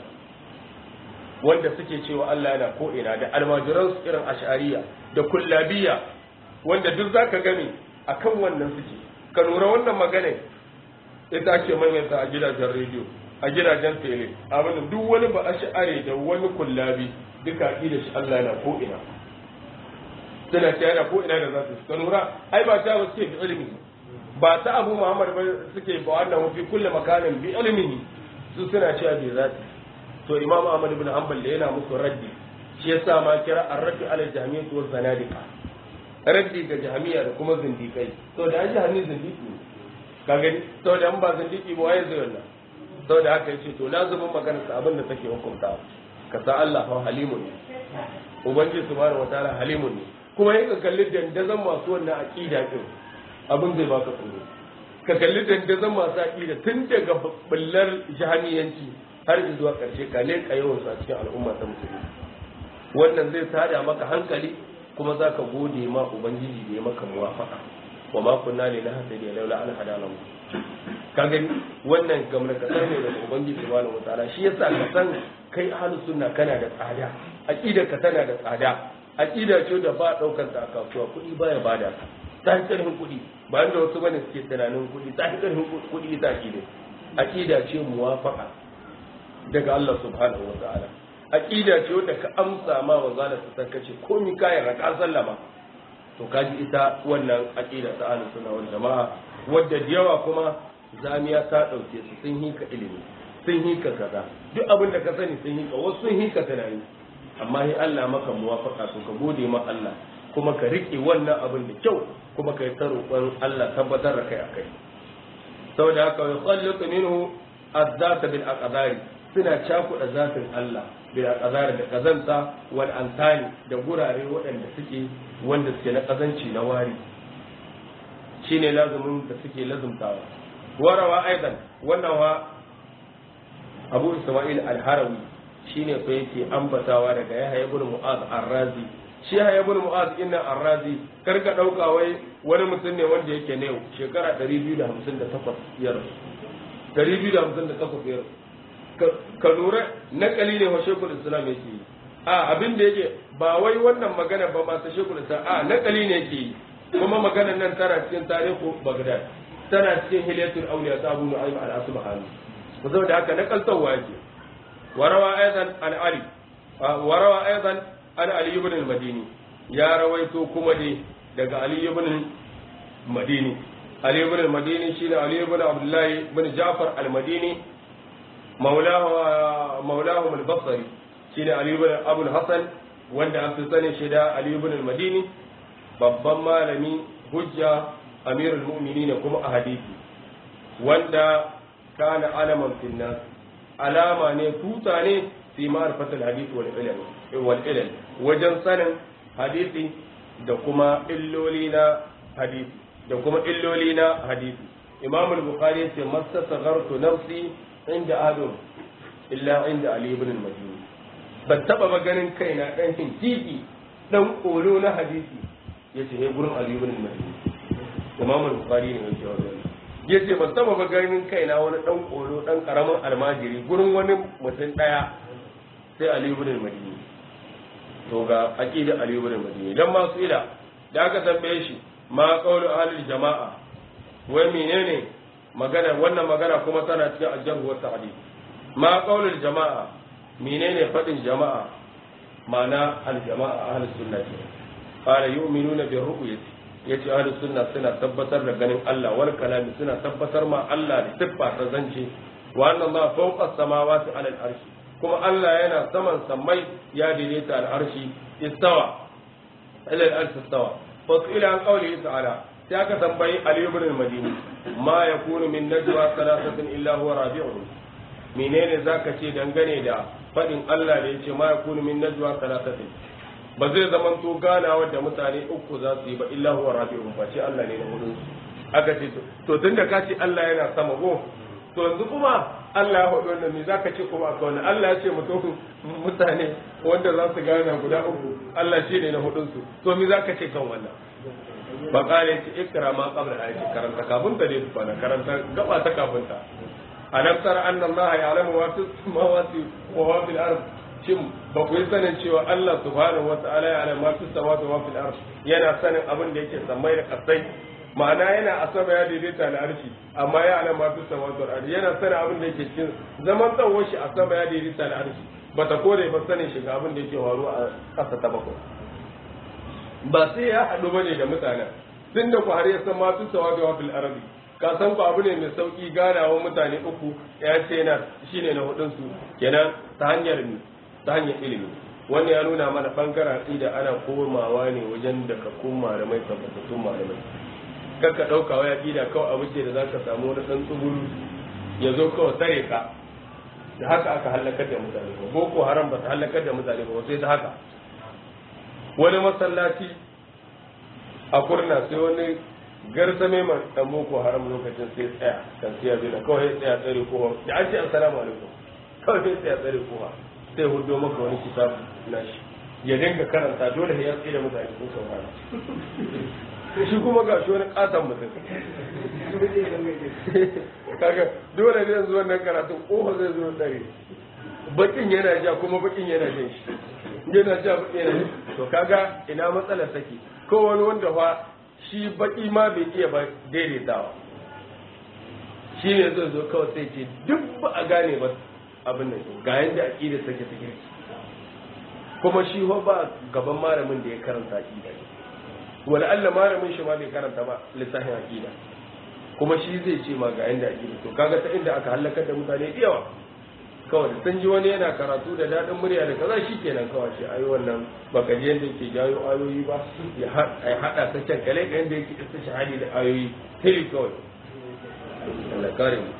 wanda suke cewa Allah yana ko ina da almajiran su irin ash'ariya da kullabiya wanda duk zaka gani akan wannan suke ka lura wannan magana ita ake maimaita a gidajen rediyo a gidajen tele abin duk wani ba ash'ari da wani kullabi duka da shi Allah yana ko ina suna ta yana ko ina da za su ka lura ai ba ta suke bi ilimi ba ta abu muhammad ba suke ba wannan fi kulle makanin bi ilmihi su suna cewa bi zati to imam ahmad ibn hanbal da yana musu raddi shi yasa ma kira ar-raddi ala jami'at wa zanadiqa raddi ga jami'a da kuma zindikai to da an jami'i zindiki ne ka gani to da an ba zindiki ba waye zai wannan to da haka yace to lazumin maganar sa abin da take hukunta ka sa Allah fa halimun ne ubangiji subhanahu wataala halimun ne kuma yin kalli dandazon masu wannan aqida din abin zai baka tsoro ka kalli dandazon masu aƙida tun daga bullar jahaniyanci har zuwa ƙarshe ka leƙa yawan a cikin al'umma ta musulmi wannan zai tada maka hankali kuma za ka gode ma ubangiji da ya maka muwafaka wa ma kunna ne na hasadi laula an hadana mu ka gani wannan gamar kasar ne daga ubangiji subhanahu wataala shi yasa ka san kai ahlus sunna kana da tsada aqidar ka tana da tsada aqida ce da ba daukar ta a kasuwa kuɗi baya bada ka ta yi ƙarfin kuɗi ba da wasu bane suke tunanin kuɗi ta yi ƙarfin kuɗi ita aqida aqida ce muwafaqa daga Allah subhanahu wa ta'ala aqida ce wanda ka amsa ma manzo Allah ta kace komai kai raka sallama to kaji ita wannan aqida ta ahlus sunna wal jamaa wadda da yawa kuma zamiya ta dauke su sun hika ilimi sun hika kaza duk abin da ka sani sun hika wasu sun hika tunani amma sai Allah maka muwafaka to ka gode ma Allah kuma ka rike wannan abin da kyau kuma ka yi ta roƙon Allah tabbatar da kai akai saboda haka ya khalliqu minhu az-zata bil aqdari suna cakuɗa zatin Allah bil aqdari da kazanta wal antani da gurare waɗanda suke wanda suke na kazanci na wari shine lazumin da suke lazumtawa warawa aidan wannan wa Abu Isma'il al-Harawi shine fa yake ambatawa daga Yahya ibn Mu'az ar-Razi shi Yahya ibn Mu'az inna ar-Razi karka dauka wai wani mutum ne wanda yake ne shekara 258 ya rasu 258 ya rasu ka lura nakali ne wa shekul islam yake yi a abin da yake ba wai wannan magana ba ma ta shekul islam a nakali ne yake yi kuma maganar nan tana cikin tarihu Baghdad tana cikin hilyatul awliya ta Abu Nu'aym al-Asbahani saboda haka nakaltawa yake warawa aidan an Ali warawa aidan an Ali ibn al-Madini ya rawaito kuma dai daga Ali ibn al-Madini Ali ibn al-Madini shine Ali ibn Abdullah ibn Ja'far al-Madini maulahu maulahu al-Basri shine Ali ibn Abu al-Hasan wanda an fi sanin shi da Ali ibn al-Madini babban malami hujja amirul mu'minin kuma a hadisi wanda kana alaman fil nas alama ne tuta ne fi ma'rifatul hadith wal ilm wal ilm wajen sanin hadisi da kuma illoli na hadisi da kuma illoli na hadisi imam al-bukhari yace mastasaghartu nafsi inda adam illa inda ali ibn al-madini ban taba ba ganin kaina dan titi dan kolo na hadisi yace he gurin ali ibn al-madini imam al-bukhari ne yake wannan yace ban taba ba ganin kaina wani dan kolo dan karamin almajiri gurin wani mutum daya sai ali ibn al-madini to ga aqida ali ibn al-madini dan ma su ila da aka tambaye shi ma qawlu ahli jama'a wai menene magana wannan magana kuma tana cikin aljarh wa ta'dil ma qawlu jama'a menene fadin jama'a ma'ana al-jama'a ahli sunnah qala yu'minuna bi ru'yati yace ahli sunna suna tabbatar da ganin Allah wal kalami suna tabbatar ma Allah da siffa ta zance wa anna Allah fawqa samawati ala al-arshi kuma Allah yana saman sammai ya daidaita al-arshi istawa ila al-arshi istawa fa ila an qawli ta'ala sai aka tambayi Ali ibn al-Madini ma yakunu min najwa thalathatin illa huwa rabi'uhum menene zaka ce dangane da fadin Allah da yace ma yakunu min najwa thalathatin ba zai zaman to ganawa da mutane uku za su yi ba illa huwa rabi'uhum ba ce Allah ne na hudun su aka ce to tunda ka ce Allah yana sama go to yanzu kuma Allah ya faɗi wannan me zaka ce kuma akwai wannan Allah ya ce mutum mutane wanda za su gana guda uku Allah shi ne na hudun su to me zaka ce kan wannan ba kare ce ikra ma qabla ayati karanta kafin ta dai tukuna karanta gaba ta kafin ta alam tara anna Allah ya'lamu ma fi samawati wa ma fil ard shin ba ku yi sanin cewa Allah subhanahu wa ta'ala ya'lamu ma fi samawati wa ma fil ard yana sanin abin da yake samai da kasai ma'ana yana a sama ya daidaita da arshi amma ya alama fi samawati wal ardi yana sanin abin da yake cikin zaman tsawon shi a sama ya daidaita da arshi bata kore ba sanin shi ga abin da yake faruwa a ƙasa ta bakwai ba sai ya haɗu bane da mutanen tun da ku har ya san ma fi samawati wa fil ardi ka san ku abu ne mai sauki ganawa mutane uku ya ce yana shine na hudun su kenan ta hanyar ni ta hanyar ilimi wannan ya nuna mana bangaren aqida ana komawa ne wajen da ka koma da mai tabbatattun malamai kakka ɗauka waya ƙida kawai abu ce da za ka samu wani ɗan tsuguru ya zo kawai tsare ka da haka aka hallakar da mutane ba boko haram ba ta hallakar da mutane ba sai ta haka wani masallaci a kurna sai wani garsame mai ɗan boko haram lokacin sai tsaya kan siya zina kawai ya tsaya tsare kowa da an ce assalamu alaikum kawai sai tsaya tsare kowa sai hudo maka wani kitabu na shi ya dinga karanta dole ya tsaye da mutane sun saurara shi kuma ga shi wani katon mutum kaga dole ne yanzu wannan karatun kofa zai zo dare bakin yana ja kuma bakin yana jan shi yana ja bakin yana to kaga ina matsala take ko wani wanda fa shi baki ma bai iya ba daidaitawa shi ne zai zo kawai sai ce duk ba a gane ba abin nan ga yadda aqida take take kuma shi ho ba gaban malamin da ya karanta aqida wala Allah malamin shi ma bai karanta ba littafin aqida kuma shi zai ce ma ga yanda aqida to kaga ta inda aka halakar da mutane da yawa kawai sun ji wani yana karatu da daɗin murya da kaza shi kenan kawai shi ayi wannan baka ji yadda yake jayo ayoyi ba ya haɗa ta can kale ga yadda yake isa shahadi da ayoyi tiri kawai Allah kare mu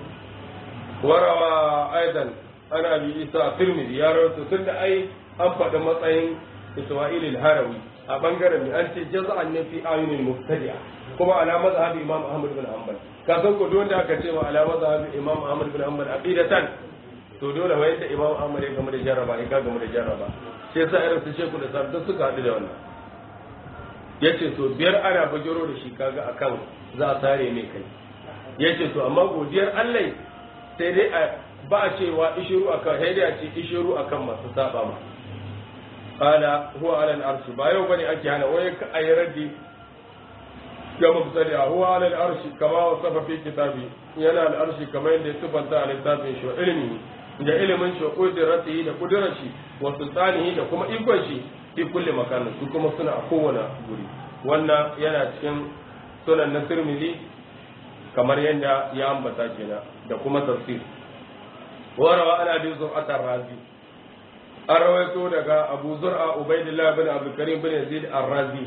warawa aidan ana bi isa tirmidhi ya rawaito tun da ai an faɗi matsayin isma'il al-harawi a bangaren mai an ce jaza'an ne fi ayunil mubtadi'a kuma ala mazhabi imam ahmad bin hanbal ka san ko wanda aka ce ma ala mazhabi imam ahmad bin hanbal aqidatan to dole wai da imam ahmad ya gama da jarraba ya gama da jarraba sai sa irin su sheku da sabda suka haɗu da wannan yace to biyar ana bajiro da shi kaga akan za a tare mai kai yace to amma godiyar Allah sai dai ba a cewa ishiru akan sai dai a ce ishiru akan masu saba ma qala huwa ala al-arsh ba yau bane ake hana wai ka ayi raddi ga mubtadi huwa ala al-arsh kama wasafa fi kitabi yana al-arsh kamar yadda ya tubanta a littafin shi ilmi da ilimin shi kudirati da kudirar shi wa sultanihi da kuma ikon shi fi kulli makanin su kuma suna a kowane guri wannan yana cikin sunan na tirmidhi kamar yadda ya ambata kenan da kuma tafsir warawa ana bi zur'atar razi an rawaito daga abu zur'a ubaidillah bin abdul karim bin yazid ar-razi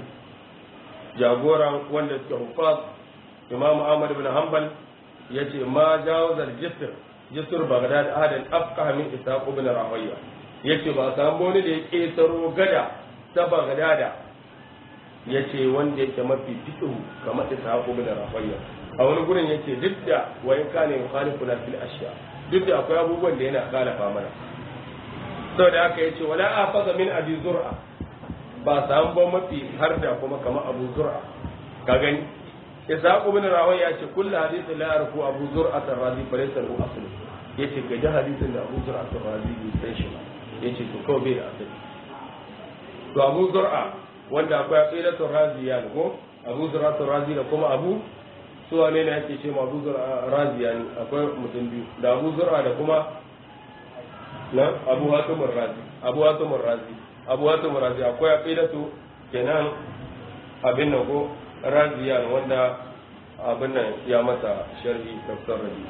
jagoran wanda suke hufaz imam ahmad bin hanbal yace ma jawazal jisr jisr bagdad ahadan afqah min isaq ibn rawiya yace ba san wani da ya ketaro gada ta bagdada yace wanda yake mafi fiqhu kamar isaq ibn rawiya a wani gurin yace duk da wayan kana yukhalifu na fil ashya duk da akwai abubuwan da yana khalafa mana saboda haka yace wala afaza min abi zur'a ba samu ba mafi har da kuma kamar abu zur'a ka gani ishaq ibn rawi ya ce kullu hadithin la yarfu abu zur'a ar-razi fa laysa lahu asl yace ga da hadisin da abu zur'a ar-razi bai san shi ba yace to kawai bai da asali to abu zur'a wanda akwai aqidatu raziya ko abu zur'a ar-razi da kuma abu su wane ne ake ce ma abu zur'a raziya ne akwai mutum biyu da abu zur'a da kuma na abu hatim ar-razi abu hatim ar-razi abu hatim ar-razi akwai aqidatu kenan abin nan ko raziyan wanda abin nan ya mata sharhi tafsir rabi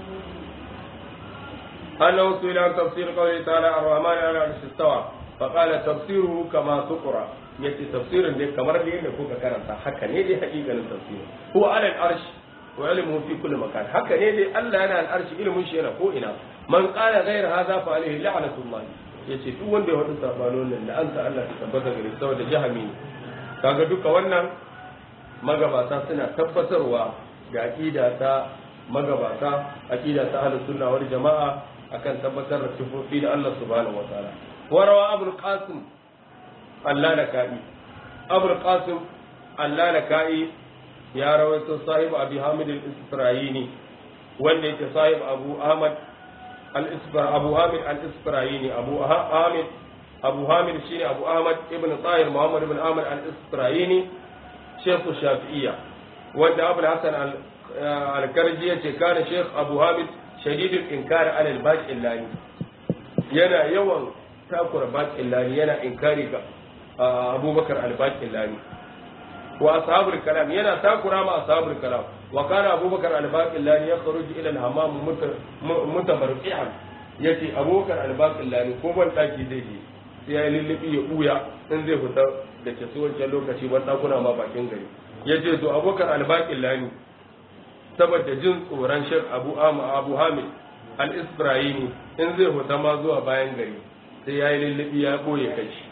أنه سئل عن تفسير قوله تعالى الرحمن على العرش استوى فقال تفسيره كما تقرأ yace tafsirin dai kamar da yadda kuka karanta haka ne dai hakikanin tafsirin huwa ala al-arsh wa ilmuhu fi kulli makan haka ne dai Allah yana al-arsh ilmin shi yana ko ina man qala ghayra hadha fa alayhi la'natullah yace duk wanda ya wada sabanon nan da anta Allah ta tabbata gare saboda jahami kaga duka wannan magabata suna tabbatarwa da aqida ta magabata aqida ta ahlus sunna wal jamaa akan tabbatar da sifofi da Allah subhanahu wataala warawa abul qasim Allah da ka'i abul qasim Allah da ka'i ya rawaito sahibu abi hamid al-isra'ini wanda yake sahibu abu ahmad al-isfar abu hamid al-isra'ini abu hamid abu hamid shine abu ahmad ibn tahir muhammad ibn ahmad al-isra'ini شيخ الشافعية وأن أبو الحسن الكرجي كان شيخ أبو هامد شديد الإنكار على الباج اللاني ينا يوم تأكل باج اللاني ينا إنكاري أبو بكر الباج اللاني وأصحاب الكلام ينا تأكل مع أصحاب الكلام وكان أبو بكر الباج اللاني يخرج إلى الحمام متبرئعا yace abokan albaƙin lani ko ban taki zai je sai ya lullubi ya ɓuya in zai fita da ke su wancan lokaci ban ɗakuna ma bakin gari ya ce to abokan albaƙin lani saboda jin tsoron shek abu abu hamid al-isra'ini in zai fita ma zuwa bayan gari sai ya yi lullubi ya ɓoye kai shi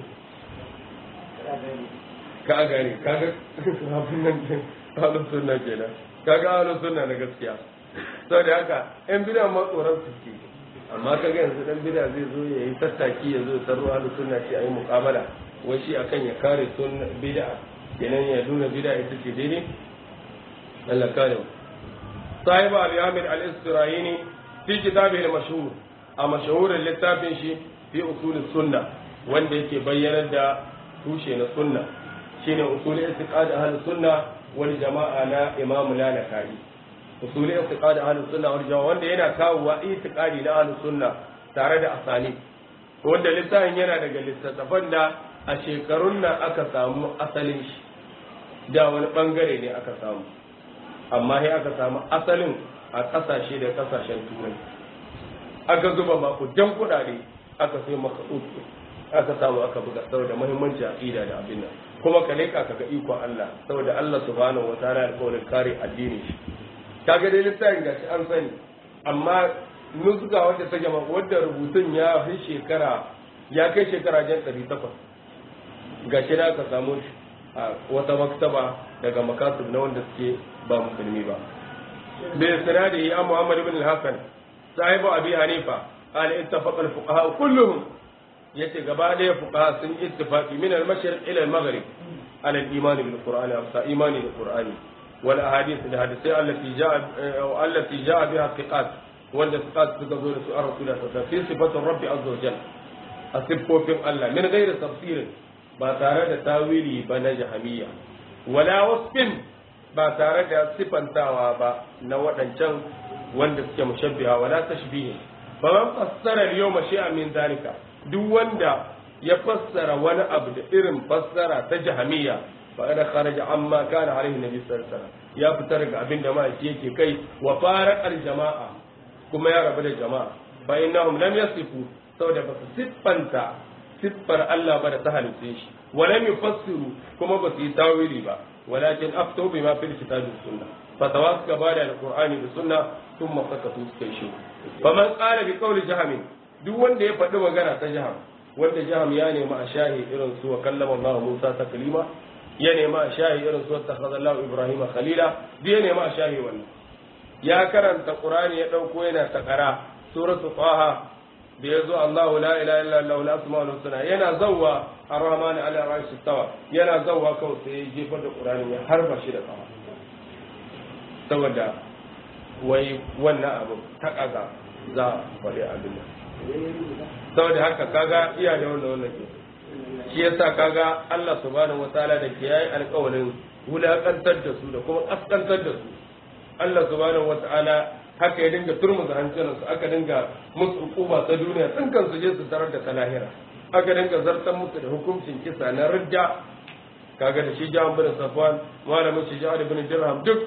ka gane kaga abin nan halin sunna kenan kaga halin sunna na gaskiya saboda haka yan bidan ma tsoron su ke amma kaga yanzu dan bida zai zo ya yi tattaki ya zo sarro ahlus sunna ce ayi muqabala wai shi akan ya kare sunna bid'a kenan ya nuna bid'a ita ce daidai Allah kare mu sahib al-yamir al-istirayini fi kitabihi al-mashhur a mashhurin littafin shi fi usul sunna wanda yake bayyanar da tushe na sunna shine usul istiqad ahlus sunna wal jama'a na imam lalaka'i usuli i'tiqad ahlus sunna wal jamaa wanda yana kawo wa i'tiqadi na ahlus sunna tare da asani wanda littafin yana daga littattafan da a shekarun nan aka samu asalin shi da wani bangare ne aka samu amma sai aka samu asalin a kasashe da kasashen turai aka zuba makudan kudade aka sai maka aka samu aka buga saboda muhimmanci aqida da abin nan kuma ka leka ka ga ikon Allah saboda Allah subhanahu wataala ya alƙawarin kare addini shi kaga dai littafin gashi an sani amma nuzga wanda ta jama wadda rubutun ya fi shekara ya kai shekara jan ɗari takwas gashi da aka samu shi a wata maktaba daga makasir na wanda suke ba musulmi ba bai sanadi ya Muhammad ibn al-Hasan sahibu Abi Hanifa qala ittafaqa al-fuqaha kulluhum yace gaba daya fuqaha sun ittifaqi min al-mashriq ila al-maghrib ala al-iman bil qur'ani afsa imani bil qur'ani wal ahadith da hadisai allati ja'a allati ja'a biha thiqat wanda thiqat suka zo da su an rasulullah sallallahu alaihi wasallam fi sifatir rabbi azza wa jalla a siffofin Allah min ghairi tafsirin ba tare da tawili ba na jahamiyya wala wasfin ba tare da sifantawa ba na waɗancan wanda suke mushabbiha wala tashbihi ba man fassara yawma shay'an min zalika duk wanda ya fassara wani abu da irin fassara ta jahamiyya fa ana kharaja amma kana alaihi nabi sallallahu alaihi wasallam ya fitar ga abin da ma'aiki yake kai wa faraqal jama'a kuma ya rabu da jama'a fa innahum lam yasifu saboda ba su siffanta siffar Allah ba da ta halitte shi walam yufassiru kuma ba su yi tawili ba walakin aftu bima fil kitabi sunna fatawa suka bada alqur'ani da sunna thumma sakatu suka yi shi faman qala bi qawli jaham duk wanda ya faɗi magana ta jaham wanda jaham ya nemi a shahi irin su wa kallama Allah Musa taklima ya nemi a shahi irin su ta Allah Ibrahim khalila duk ya nemi a shahi wannan ya karanta qur'ani ya dauko yana takara suratu taha da ya zo Allahu la ilaha illa Allah la asma'ul husna yana zawwa ar-rahman ala arshi tawa yana zawwa kawai sai ya jefa da Qur'ani ya harba shi da kafa saboda wai wannan abu ta kaza za a faɗi abin nan saboda haka kaga iya da wannan wannan ke shi yasa kaga Allah subhanahu wataala da ke yayi alƙawarin wulakantar da su da kuma kaskantar da su Allah subhanahu wataala haka ya dinga turmuza hancinansu aka dinga musu hukuma ta duniya sun kan su je su tarar da ta lahira aka dinga zartar musu da hukuncin kisa na ridda kaga da shi ja'an bin safwan malamin shi ja'an bin dirham duk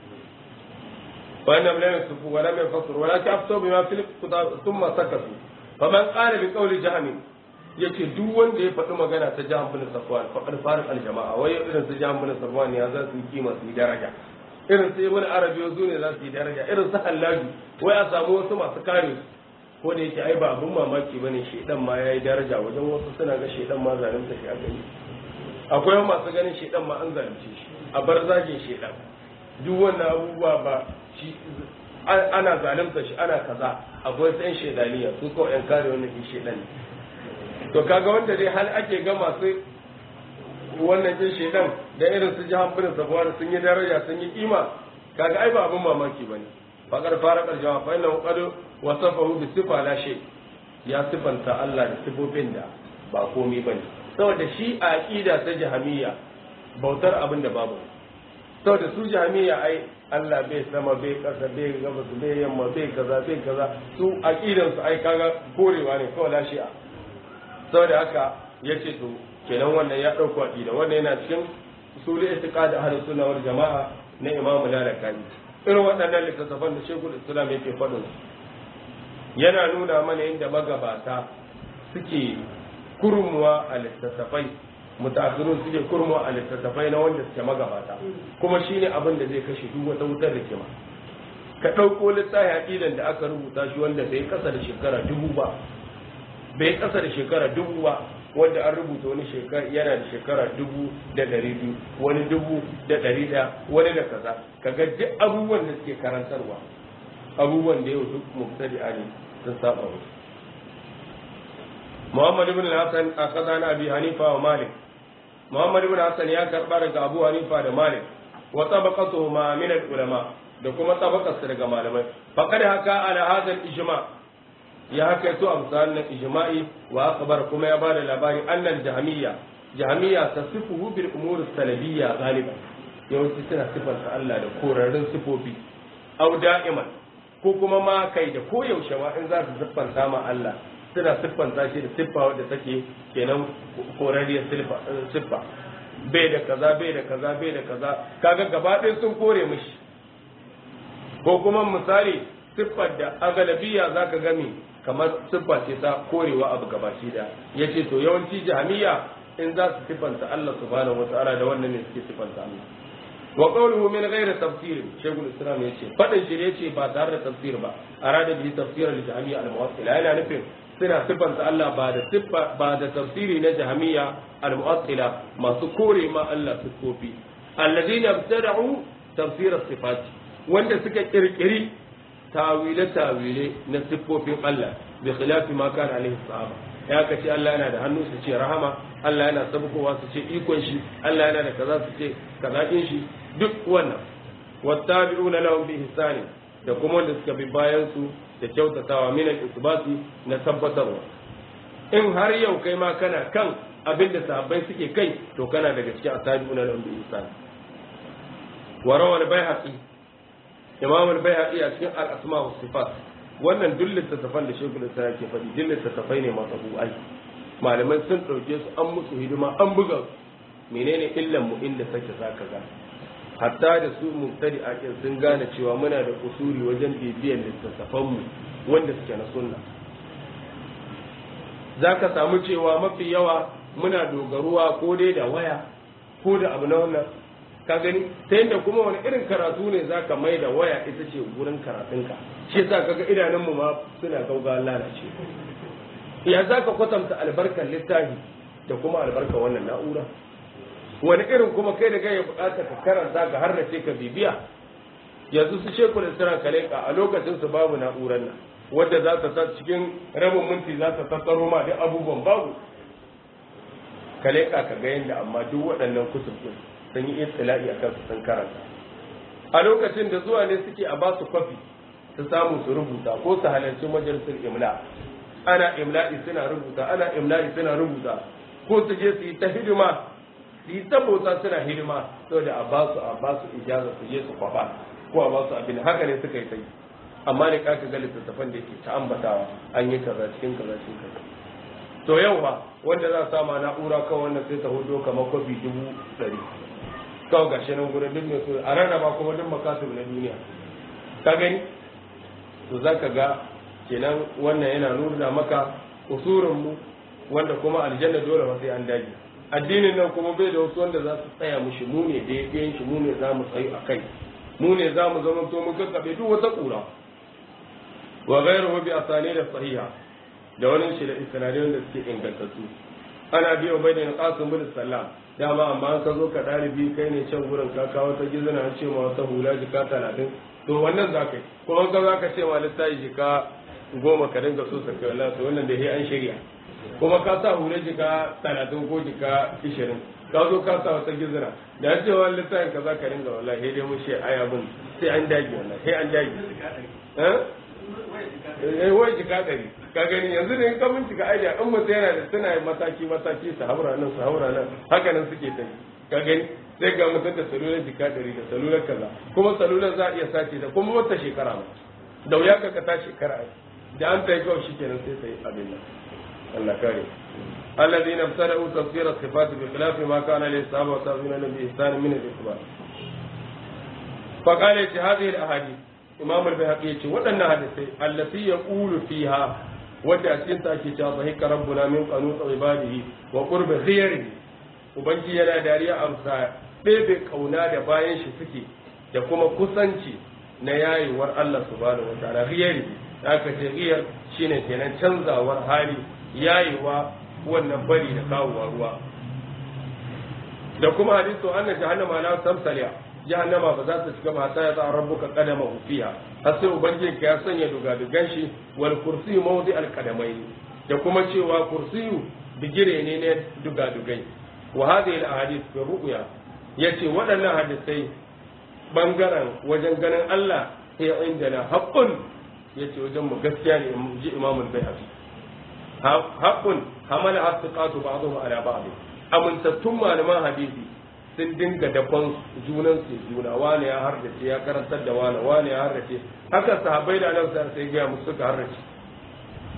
فإنهم لا يصفوا ولم يفسروا ولكن أفتوا بما في الكتاب ثم سكتوا فمن قال بقول جهم yace duk wanda ya faɗi magana ta jihar bin safwan faɗin farin aljama'a wai irin su jihar bin safwan ya za su yi kima su yi daraja irin su ibn arabi yanzu ne za su yi daraja irin su hallaju wai a samu wasu masu kare su ko da yake ai ba abun mamaki bane shedan ma yayi daraja wajen wasu suna ga shedan ma zalunta shi a gani akwai masu ganin shedan ma an zalunce shi a bar zagin shedan duk wannan abubuwa ba shi ana zalunta shi ana kaza akwai sai shedaniya su ko yan kare wannan shi shedan to kaga wanda dai hal ake ga masu wannan jin shedan da irin su jihan bin sabuwar sun yi daraja sun yi kima kaga ai ba abin mamaki bane fakar fara karjawa fa inna qad wasafahu bi sifa la shay ya sifanta Allah da sifofin da ba komai bane saboda shi a aqida ta jahamiyya bautar abin da babu saboda su jahamiyya ai Allah bai sama bai kasa bai gabas bai yamma bai kaza bai kaza su aqidan su ai kaga korewa ne kawai la shi'a saboda haka yace to kenan wannan ya ɗauko aƙida wannan yana cikin usulul itiqad ahlus sunna wal jama'a na Imam Lalaka'i irin waɗannan littattafan da Sheikhul Islam yake faɗin yana nuna mana inda magabata suke kurmuwa a littattafai mutaakhirun suke kurmuwa a littattafai na wanda suke magabata kuma shine abin da zai kashe duk wata wutar rikima ka ɗauko littafi aqidan da aka rubuta shi wanda bai kasa da shekara dubu ba bai kasa da shekara dubu ba wanda an rubuta wani shekara yana da shekara dubu da ɗari biyu wani dubu da ɗari ɗaya wani da kaza kaga duk abubuwan da suke karantarwa abubuwan da yau duk mubtadi ne sun saba musu Muhammad ibn Hassan akaza na Abi Hanifa wa Malik Muhammad ibn Hassan ya karba daga Abu Hanifa da Malik wa tabaqatuhu ma min ulama da kuma tabaqarsa daga malamai faqad haka ala hadha al-ijma' ya haka yato a misalin ijma'i wa akbar kuma ya bada labari annal jahamiyya jahamiyya tasifuhu bil umur salabiyya galiban yawanci suna sifanta Allah da korarrun sifofi au da'iman ko kuma ma kai da koyaushe ma in za su siffanta ma Allah suna siffanta shi da siffa wadda take kenan korariyar siffa bai da kaza bai da kaza bai da kaza kaga gaba ɗaya sun kore mishi ko kuma misali siffar da a galabiya za ka gami kamar siffa ce ta korewa abu gabashi da ya ce to yawanci jahamiya in za su siffanta Allah subhanahu wa ta'ala da wannan ne suke siffanta Allah wa qawluhu min ghairi tafsir shaykhul islam yace fadin shi yace ba tare da tafsir ba arada bi tafsir al jahmiya al muwassila yana nufin suna siffanta Allah ba da siffa ba da tafsiri na jahmiya al muwassila masu kore ma Allah siffofi alladhina ibtada'u tafsir as sifat wanda suka kirkiri tawile tawile na siffofin Allah bi khilafi ma kana alaihi sahaba ya ka ce Allah yana da hannu su ce rahama Allah yana sabkowa su ce ikon shi Allah yana da kaza su ce kaza din shi duk wannan wattabi'una lahum bi ihsani da kuma wanda suka bi bayan su da kyautatawa min al-isbati na tabbatarwa in har yau kai ma kana kan abin da sahabbai suke kai to kana daga cikin attabi'una lahum bi ihsani wa rawal bayhaqi imam al-bayhaqi a cikin al-asma wa sifat wannan duk littattafan da shekul islam yake faɗi duk littattafai ne masu bu'ai malamai sun ɗauke su an musu hidima an buga menene illan mu inda sake zaka ga hatta da su mubtadi a sun gane cewa muna da usuri wajen bibiyar littattafan mu wanda suke na sunna zaka samu cewa mafi yawa muna dogaruwa ko dai da waya ko da abu na wannan ka gani ta yadda kuma wani irin karatu ne za ka mai da waya ita ce gurin karatunka shi yasa kaga idanunmu ma suna gauga lalace ya za ka kwatanta albarkar littafi da kuma albarkar wannan na'ura wani irin kuma kai da ya bukata ka karanta ka har ce ka bibiya yanzu su sheku da sira kaleka a lokacin su babu na'urar nan wadda za ta cikin rabin minti za ta tattaro ma duk abubuwan babu kaleka ka ga yadda amma duk waɗannan kusur sun yi istila'i a kansu sun karanta a lokacin da zuwa ne suke a basu kwafi su samu su rubuta ko su halarci majalisar imla ana imla'i suna rubuta ana imla'i suna rubuta ko su je su yi ta hidima su yi ta bauta suna hidima saboda a basu a basu ijaza su je su kwafa ko a basu abin haka ne suka yi ta yi amma ne kaka ga littattafan da yake ta ambatawa an yi kaza cikin kaza cikin kaza to yau ba wanda za a sama na'ura kan wannan sai ta hudo kamar kwafi dubu ɗari kawai gashi nan gurin duk mai so a rarraba kuma duk makasir na duniya ka gani to za ka ga kenan wannan yana nuna maka usurin mu wanda kuma aljanna dole ba sai an dage addinin nan kuma bai da wasu wanda za su tsaya mushi mu ne da yayin shi mu ne za mu tsayu a kai mu ne za mu zama to mun kakkabe duk wata kura wa ghayruhu bi asani da sahiha da wani shi da isnadai wanda suke ingantattu ana biyo bai da qasim bin sallam dama amma an ka zo ka ɗalibi kai ne can gurin ka kawo ta gizina an ce ma wata hula jika talatin to wannan za ka yi kuma ka za ka ce ma littafi jika goma ka dinga so saka wala to wannan da an shirya kuma ka sa hula jika talatin ko jika ishirin ka zo ka sa wata gizina da an ce wa littafin ka za ka dinga wala sai dai mu ce ai abin sai an dage wannan sai an dage eh wai jika ɗari ka gani yanzu da in ka bincika aidiya in mutum yana da suna mataki mataki su haura nan su haura nan haka nan suke ta ka gani sai ga mutum da salular jika ɗari da salular kaza kuma salular za a iya sace ta kuma wata shekara ma da wuya ka ta shekara ai da an ta yi kawai shikenan sai sai abin nan Allah kare الذين ابتدأوا تفسير الصفات بخلاف ما كان للصحابة والتابعين بإحسان من الإثبات فقال هذه الأحاديث imam al-bayhaqi yace waɗannan hadisai allati yaqulu fiha wanda a cikin ta ake cewa sahika rabbuna min qanut ibadihi wa qurbi khiyarihi ubangi yana dariya amsa bebe kauna da bayan shi suke da kuma kusanci na yayewar Allah subhanahu wataala khiyarihi aka ce khiyar shine kenan canzawar hali yayewa wannan bari da kawowa ruwa da kuma hadisu anna jahannama la tamsaliya jahannama ba za ta shiga ba ta ya rabbuka qadama fiha har sai ubangiji ka ya sanya dugadugan shi wal kursiyu mawdi al qadamai da kuma cewa kursiyu bigire ne ne dugadugai wa hadhihi al ahadith fi ru'ya yace waɗannan hadisai bangaren wajen ganin Allah sai indana haqqun yace wajen mu gaskiya ne ji Imam al-Baihaqi haqqun hamala asqatu ba'dhum ala ba'd amintattun malaman hadisi sun dinga dakon junan su juna wani ya hardace ya karantar da wani wani ya hardace haka sahabbai da nan sai gaya musu suka hardace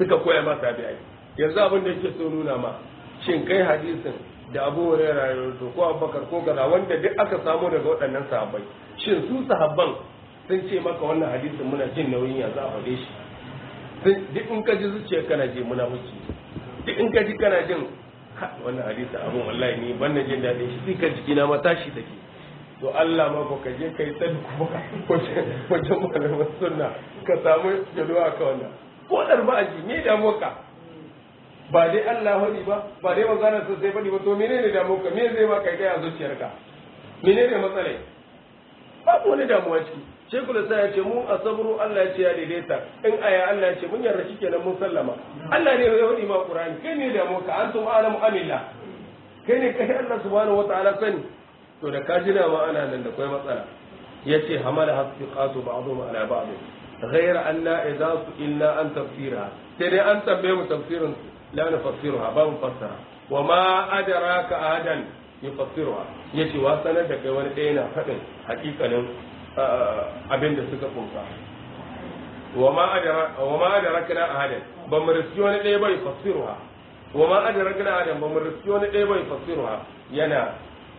suka koya ma tabi'ai yanzu abin da yake so nuna ma shin kai hadisin da Abu Hurairah ya rawaito ko Abubakar ko kaza wanda duk aka samu daga waɗannan sahabbai shin su sahabban sun ce maka wannan hadisin muna jin nauyin ya za a faɗe shi duk in ka ji zuciya kana je muna wuce duk in ka ji kana jin wannan hadisi abun wallahi ni ban na jin daɗin shi sai ka jiki na ma tashi take to Allah ma ko ka je kai tsadi kuma wajen malaman sunna ka samu jaduwa ka wannan ko dar ba aji me da moka ba dai Allah hadi ba ba dai magana sa sai fadi ba to menene da moka me zai ma kai kai a zuciyarka menene matsalai babu wani damuwa ciki shekul sa ya ce mu a sabru Allah ya ce ya daidaita in aya Allah ya ce mun yarda shi kenan mun sallama Allah ne ya hudi ma Qur'ani kai ne da moka antum alamu amilla kai ne kai Allah subhanahu wataala sani to da ka jira ma ana nan da kai matsala yace hamala hasbiqatu ba'dhum ala ba'd غير أن إذا سئلنا عن تفسيرها ترى أن تبين تفسير لا نفسرها باب مفسرها وما أدراك أحدا يفسرها يشي واسنا دك wani ɗaya na faɗin hakikanin abin da suka kunsa wa ma adarakna ahadan ba mu riski wani ɗaya bai fassiruha wa ma adarakna ahadan ba mu riski wani ɗaya bai fassiruha yana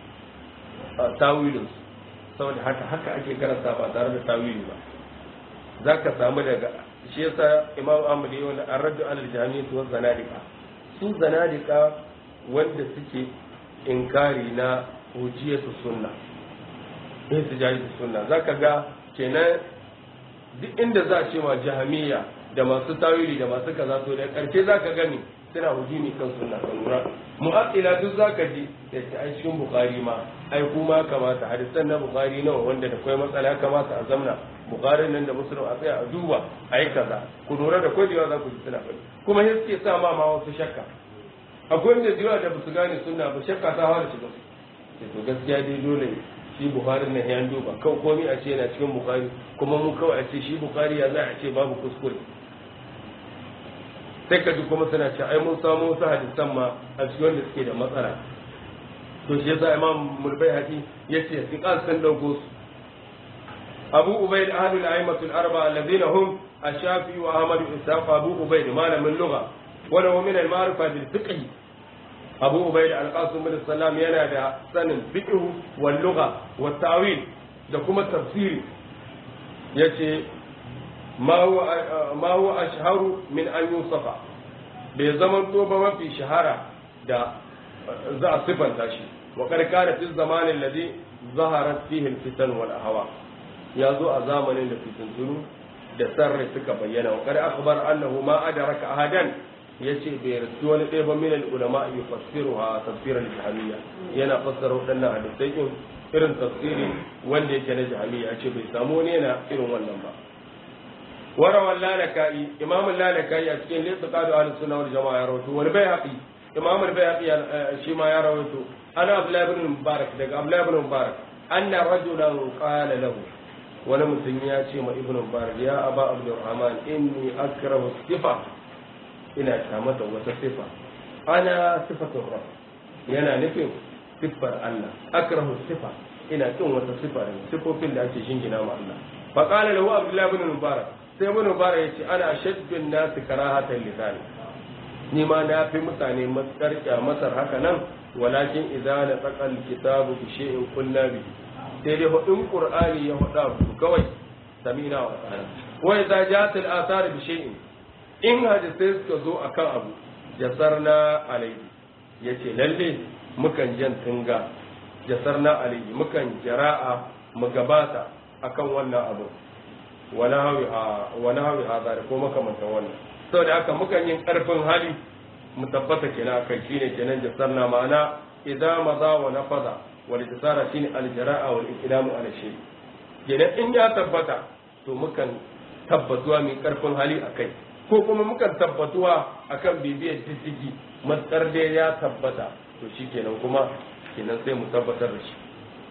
tawilin saboda haka haka ake karanta ba tare da tawili ba za ka samu daga shi yasa imam ahmad yi wani arraddu alal jami'in wa zanadika su zanadika wanda suke inkari na hujiyatu sunna in su jahi sunna za ka ga kenan duk inda za a ce ma jahamiya da masu tawili da masu kaza to da karshe za ka gani suna hujumi kan sunna kan lura mu'attila duk za ka ji da ce ai cikin bukari ma ai kuma kamata hadisan na bukari nawa wanda da kwai matsala ya kamata a zamna bukarin nan da musulun a tsaya a duba a yi kaza ku lura da kwadewa za ku ji suna faɗi kuma sai suke sa ma ma wasu shakka akwai wanda jiwa da basu gane sunna ba shakka ta fara shiga su to gaskiya dai dole shi bukari na ya duba kawai komai a ce yana cikin bukari kuma mu kawai a ce shi bukari ya za a ce babu kuskure sai ka ji kuma suna ce ai mun samu wasu hadisan ma a cikin wanda suke da matsala to shi yasa imam mulbai hadi yace siqal sun dauko su abu ubayd ahadul a'immatul arba alladhina hum ash-shafi wa ahmad ishaq abu ubayd malamin lugha wa lahu min al-ma'rifa bil fiqh abu ubayd al-qasim bin salam yana da sanin fiqh wal lugha wa ta'wil da kuma tafsiri yace ma huwa ma huwa ashharu min an yusafa bai zaman to ba mafi shahara da za a sifanta shi wa karkara fi zamanin ladhi zaharat fihi al-fitan wal ahwa ya zo a zamanin da fitintunu da sarri suka bayyana wa kada akhbar annahu ma adraka ahadan yace bai rasu wani ɗaya ba min ulama yufassiruha tafsir al-jahmiyya yana fassara wadannan hadisai din irin tafsiri wanda yake na jahmiyya yace bai samu wani yana irin wannan ba warawan lalakai imam lalakai a cikin laysa qadu ahlus sunna wal jamaa ya rawaito wal bayhaqi imam al-bayhaqi shi ma ya rawaito ana abdullah ibn mubarak daga abdullah ibn mubarak anna rajulan qala lahu wani mutum ya ce ma ibn mubarak ya aba abdurrahman inni akrahu sifa ina kyamata wata sifa ana sifatun rabb yana nufin siffar Allah akrahu sifa ina kin wata sifa ne sifofin da ake shingina ma Allah fa qala lahu abdullah ibn mubarak sai ibn mubarak ya ce ana shaddun nas karahatan lisan ni ma na fi mutane matsar kyamatar haka nan walakin idza na tsaqal kitabu bi shay'in qulna bihi sai dai hudun qur'ani ya huda ku kawai samina wa ta'ala wa idza ja'at al athar bi shay'in in hadisai suka zo akan abu jasarna alayhi yace lalle mukan jan tunga jasarna alayhi mukan jara'a mu gabata akan wannan abu wala hawi wala hawi hada ko makamantan wannan saboda haka mukan yin karfin hali mu tabbata kenan akai shine kenan jasarna ma'ana idza maza wa nafaza والاتصال شيء الجراءة والإقدام على الشيء kenan in ya tabbata to mukan tabbatuwa mai karfin hali a kai ko kuma mukan tabbatuwa akan bibiyar diddigi matsar dai ya tabbata to shi kenan kuma kenan sai mu tabbatar da shi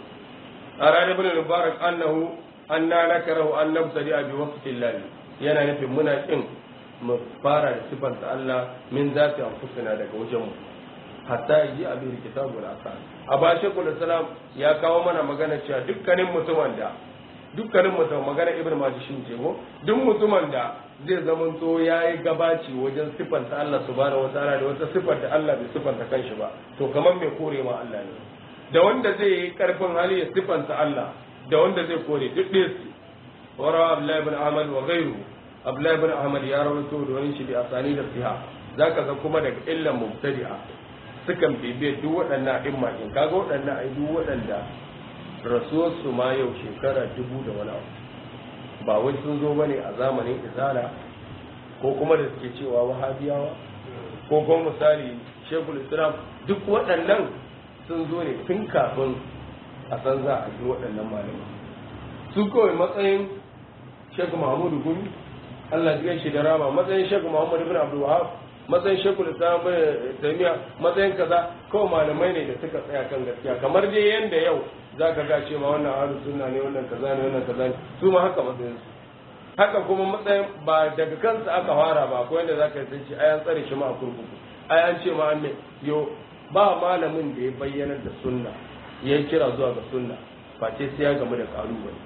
a ranar bin mubarak annahu anna nakarahu an nabtadi bi waqtillahi yana nufin muna kin mu fara da sifanta Allah min zati anfusina daga wajen mu hatta yi abin kitabu da asa a ba shekul salam ya kawo mana magana cewa dukkanin mutumin da dukkanin mutum magana ibn majishin ce ko duk mutumin da zai zamanto ya yi gabaci wajen siffanta Allah subhanahu wataala da wata siffar da Allah bai siffanta kanshi ba to kamar mai kore ma Allah ne da wanda zai yi karfin hali ya siffanta Allah da wanda zai kore duk ɗaya su wara Abdullahi ibn Ahmad wa ghayru Abdullahi ibn Ahmad ya rawaito da wani shi bi asani da siha zaka ga kuma daga illan mubtadi'a sukan bibiye duk waɗannan imma in kaga waɗannan ai duk waɗanda rasuwarsu ma yau shekara dubu da wani abu ba wai sun zo bane a zamanin izala ko kuma da suke cewa wahabiyawa ko kuma misali shekul islam duk waɗannan sun zo ne tun kafin a san za a ji waɗannan malamai su kawai matsayin shekul mahmudu gumi allah ya shi da rama matsayin shekul muhammadu bin abdul wahab matsayin shekul islam bin taimiya matsayin kaza kawai malamai ne da suka tsaya kan gaskiya kamar dai yanda yau za ka ga cewa wannan ahlus sunna ne wannan kaza ne wannan kaza ne su ma haka matsayin su haka kuma matsayin ba daga kansa aka fara ba akwai wanda zaka san shi ayan tsare shi ma a kurkuku ayan ce ma ne yo ba malamin da ya bayyana da sunna ya kira zuwa ga sunna face sai ya gamu da kalubale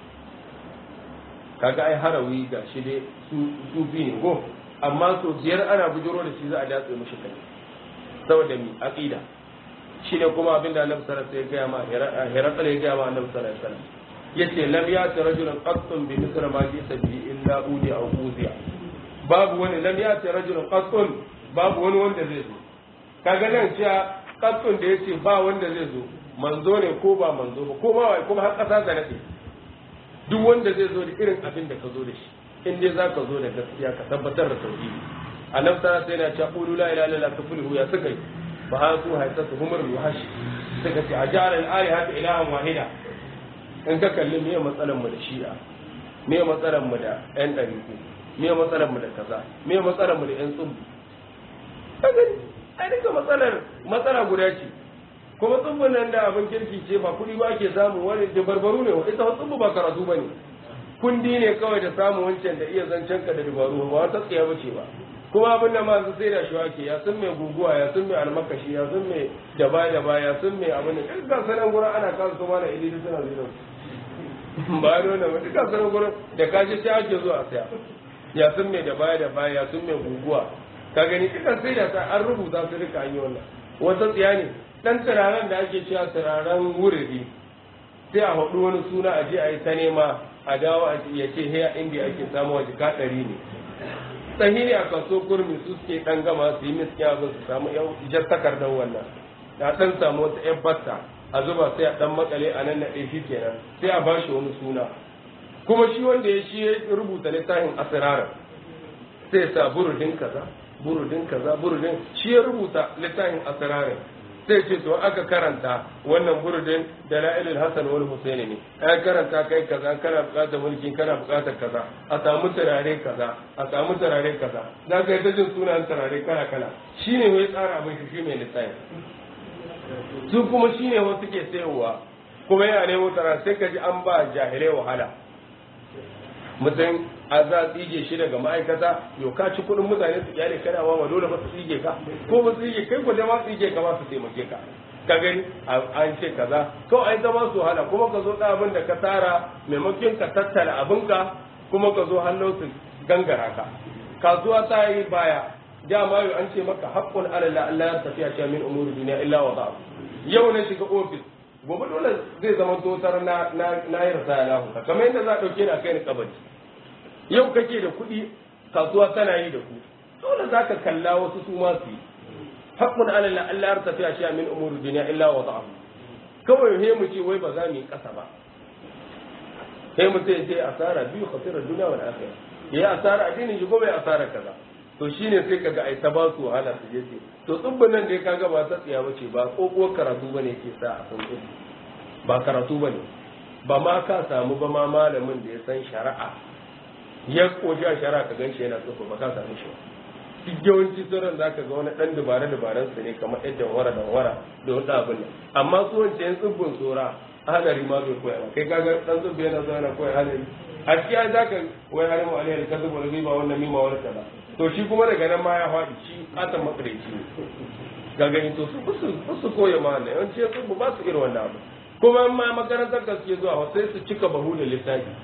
kaga ai harawi ga shi dai su sufi ne go amma so biyar ana bujiro da shi za a datse mishi kai saboda mi aqida shi ne kuma abinda annabi sallallahu alaihi wasallam ya gaya ma hirakal ya gaya ma annabi sallallahu alaihi wasallam yace lam yati rajulun qattun bi misra ma ji sabi illa udi aw uziya babu wani lam yati rajulun qattun babu wani wanda zai zo kaga nan cewa qattun da yace ba wanda zai zo manzo ne ko ba manzo ba ko ba kuma har kasa da nade duk wanda zai zo da irin abin da ka zo da shi in dai zaka zo da gaskiya ka tabbatar da tauhidi annabi sallallahu alaihi wasallam yana cewa qulu la ilaha illallah tuflihu ya suka yi fa hasu haisatu humur yuhash suka ce ajara al-alihatu ilahan wahida in ka kalli me matsalan mu da shi'a me matsalan mu da yan dariku me matsalan mu da kaza me matsalan mu da yan tsubbu kaga ai duka matsalar matsala guda ce kuma tsubbun nan da abin kirki ce ba kuɗi ba ke samu wani da barbaru ne ita tsubbu ba karatu ba ne kundi ne kawai da samu wancan da iya zancen ka da dabaru ba wata tsaya bace ba kuma abin da masu sai da shi wake ya sun mai guguwa ya sun mai almakashi ya sun mai daba daba ya sun mai abin da duk sanan gurin ana kasu su mana ilimi suna zuwa ba da wannan ba duk sanan gurin da kaji sai ake zuwa saya ya sun mai daba daba ya sun mai guguwa ka gani duka sai da ta an rubuta su duka an yi wannan wata tsiya ne dan turaren da ake cewa turaren wuridi sai a haɗu wani suna a je a yi ta nema a dawo a ya ce heya inda ake samu waje ka ɗari ne sahihi a kaso kurmi su suke dan gama su yi miskiya abin su samu yan jar takardar wannan da dan samu wata yan batta a zuba sai a dan makale a nan naɗe shi kenan sai a bashi wani suna kuma shi wanda ya shi ya rubuta littafin asirarar sai sa burudin kaza burudin kaza burudin shi ya rubuta littafin asirarar sai ce to aka karanta wannan burudin da la'ilul hasan wal husaini ne an karanta kai kaza kana bukatar mulki kana bukatar kaza a samu turare kaza a samu turare kaza za ka yi ta jin sunan turare kala kala shine wai tsara abin shi mai lissafi su kuma shine wasu ke sayowa kuma yana nemo turare sai ka ji an ba jahilai wahala mutum a za a tsige shi daga ma'aikata yau ka ci kuɗin mutane su kyale kana ma dole ba su tsige ka ko ba su tsige kai ko ma tsige ka ba su taimake ka ka gani an ce kaza kawai ai zama su hala kuma ka zo da abin da ka tara maimakon ka tattala abinka kuma ka zo hannun su gangara ka kasuwa ta yi baya dama yau an ce maka haqqun ala la Allah ya tafiya cewa min umuri duniya illa wa ba yau na shiga ofis gobe dole zai zama totar na na yi rasa lahu kamar yadda za a dauke ni a kai ni kabari yau kake da kuɗi kasuwa tana yi da ku dole za ka kalla wasu su ma su yi haƙƙun alalla Allah ya tafiya shi min umuru duniya illa wa ta'am kawai he mu ce wai ba za mu yi ƙasa ba he mu ce sai asara biyu khasirar duniya wal akhirah ya asara addinin shi gobe asara kaza to shine sai kaga ai ta ba su wahala su je ce to tsubbin nan da ya kaga ba ta tsiya bace ba kokowar karatu bane yake sa a san ba karatu bane ba ma ka samu ba ma malamin da ya san shari'a ya koshi a shara ka gan shi yana tsofa ba ka sami shi duk yawanci sauran za ka ga wani ɗan dubare dubaren su ne kamar yadda wara da wara da wani abin nan amma su wance yan tsibbin tsora hadari ma bai koya ba kai kaga ɗan tsibbi yana zuwa yana koya hadari a cikin za ka wai harin mu aliyar ka zuba riba wannan mima wani kaza to shi kuma daga nan ma ya faɗi shi ƙatan makareci ne ga gani to su su koya ma wannan yawanci yan tsibbi ba su irin wannan abu kuma ma makarantar da suke zuwa sai su cika bahu da littafi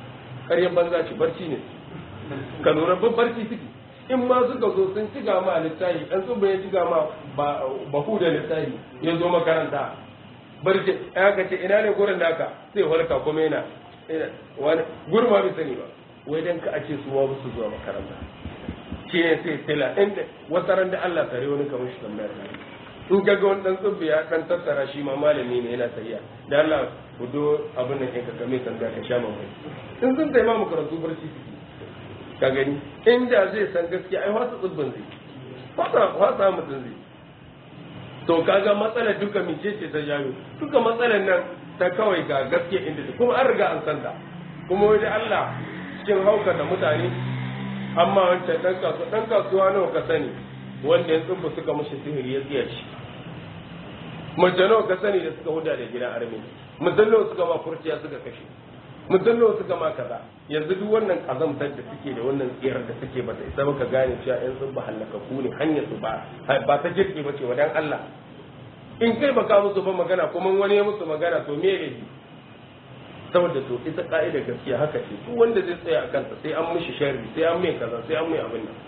ƙaryar banza ce barci ne ka lura barci suke in ma suka zo sun ci ma littafi ɗan tsubba ya ci ma bahu da littafi ya zo makaranta barci ya ka ce ina ne gurin naka sai walka kuma yana wani gurin ma bai sani ba wai dan ka a ce su ma su zuwa makaranta shi ne sai tela inda wata ran da Allah tare wani kamar shi tambayar in ka ga wani dan tsubbi ya kan tattara shi ma malami ne yana tafiya da Allah ku do abin nan ka kame kan ka sha mamai in sun taimaka mu karatu barci suke ka gani inda zai san gaskiya ai wasa tsubbin zai wasa wasa mutum zai to kaga matsalar duka mice ce ta jayo duka matsalar nan ta kawai ga gaskiya inda ta kuma an riga an san ta kuma wani Allah cikin hauka da mutane amma wancan dan kasuwa dan kasuwa nawa ka sani wanda ya tsubba suka mushi sihiri ya tsiya shi mace nawa ka sani da suka huda da gidan armi mutum nawa suka ma furciya suka kashe mutum nawa suka ma kaza yanzu duk wannan kazamtar da suke da wannan tsiyar da suke bata isa baka gane cewa yan sun ba halakaku ne hanyar su ba ba ta jirgi ba ce wa dan Allah in kai baka musu ba magana kuma wani ya musu magana to me ne saboda to ita ka'ida gaskiya haka ce duk wanda zai tsaya a kanta sai an mishi sharri sai an mai kaza sai an mai abin nan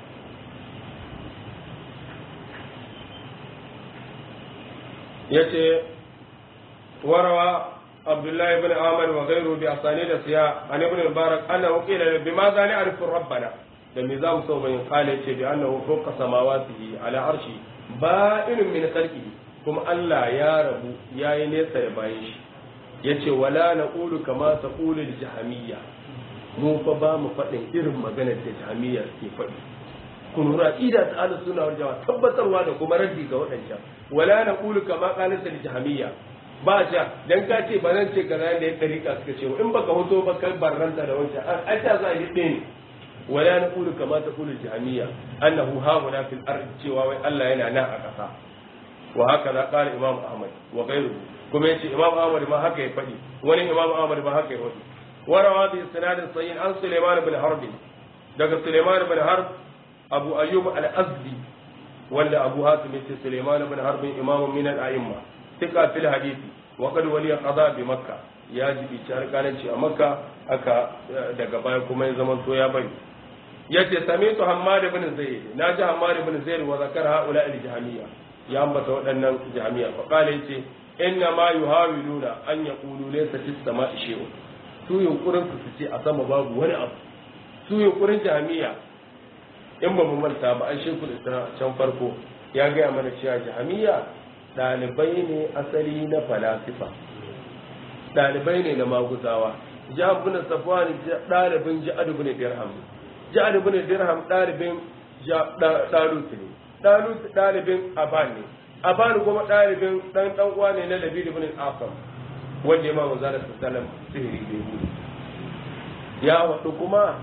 yace warawa abdullahi ibn amr wa ghayru bi asanid siya an ibn mubarak annahu qila bima za na'rifu rabbana da me za mu so bayin kale ce bi annahu fawqa samawatihi ala arshi ba'inun min khalqihi kuma Allah ya rabu yayi nesa da bayin shi yace wala naqulu kama taqulu al-jahmiyya mu fa ba mu faɗin irin maganar da jahmiyya ke faɗi kun ra'ida ta ahlus sunna wal jamaa tabbatarwa da kuma raddi ga waɗancan wala naqulu kama qalat al-jahmiyya ba ta dan ka ce ba zan ce kaza da ya tarika suka ce in baka hoto ba kai barranta da wancan an ta za a yi ɗaya ne wala naqulu kama taqulu al-jahmiyya annahu hauna fil ard cewa wai Allah yana nan a ƙasa wa haka za qala imam ahmad wa ghayruhu kuma yace imam ahmad ma haka ya faɗi wani imam ahmad ma haka ya faɗi warawa bi sanadin sahih an sulaiman bin harb daga sulaiman bin harb abu ayyub al-azdi wanda abu hatim yace sulaiman bin harb imam min al-a'imma tika fil hadisi wa qad waliya qada bi makka ya ji bi alƙalanci a makka aka daga baya kuma ya zaman to ya bari yace samitu hammad ibn zayd naji hammad ibn zayd wa zakara haula al-jahmiyya ya ambata waɗannan jami'a fa qala yace inna ma yuhawiluna an yaqulu laysa fis sama'i shay'un su yunkurin su ce a sama babu wani abu su yunkurin jami'a in ba mu manta ba an shekul isra can farko ya gaya mana cewa jami'a ɗalibai ne asali na falasifa ɗalibai ne na maguzawa jihar bin safwan ɗalibin jihar bin dirham jihar bin dirham ɗalibin ɗalut ne ɗalut ɗalibin aban ne aban kuma ɗalibin ɗan ɗan uwa ne na labid bin asam wanda ya mamu zara sallam sihiri da yi ya waɗu kuma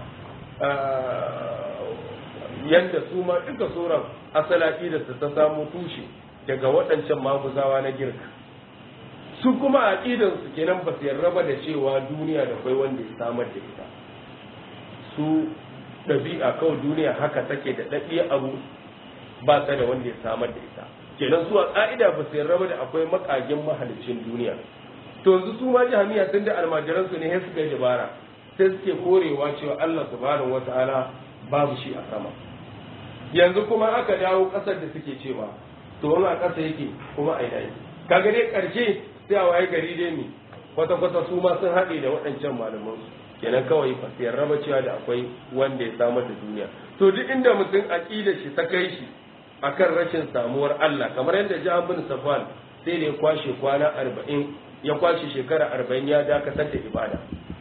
yadda su ma duka sauran asalaki da su ta samu tushe daga waɗancan maguzawa na girka su kuma a su kenan ba su yarda ba da cewa duniya da kwai wanda ya samar da ita su ɗabi'a kawai duniya haka take da ɗaɗɗiya abu ba ta da wanda ya samar da ita kenan su a ƙa'ida ba su yarda ba da akwai makagin mahalicin duniya to yanzu su ma jami'a sun da almajiran su ne sai suka yi dabara sai suke korewa cewa Allah subhanahu wata'ala babu shi a sama yanzu kuma aka dawo ƙasar da suke cewa to wani a ƙasa yake kuma a yi kaga dai ƙarshe sai a waye gari dai ne kwata kwata su ma sun haɗe da waɗancan malaman su kenan kawai ba su yarda ba cewa da akwai wanda ya samar da duniya to duk inda mutum aqidar shi ta kai shi akan rashin samuwar Allah kamar yadda Jahan bin Safwan sai da ya kwashe kwana arba'in ya kwashe shekara arba'in ya dakatar da ibada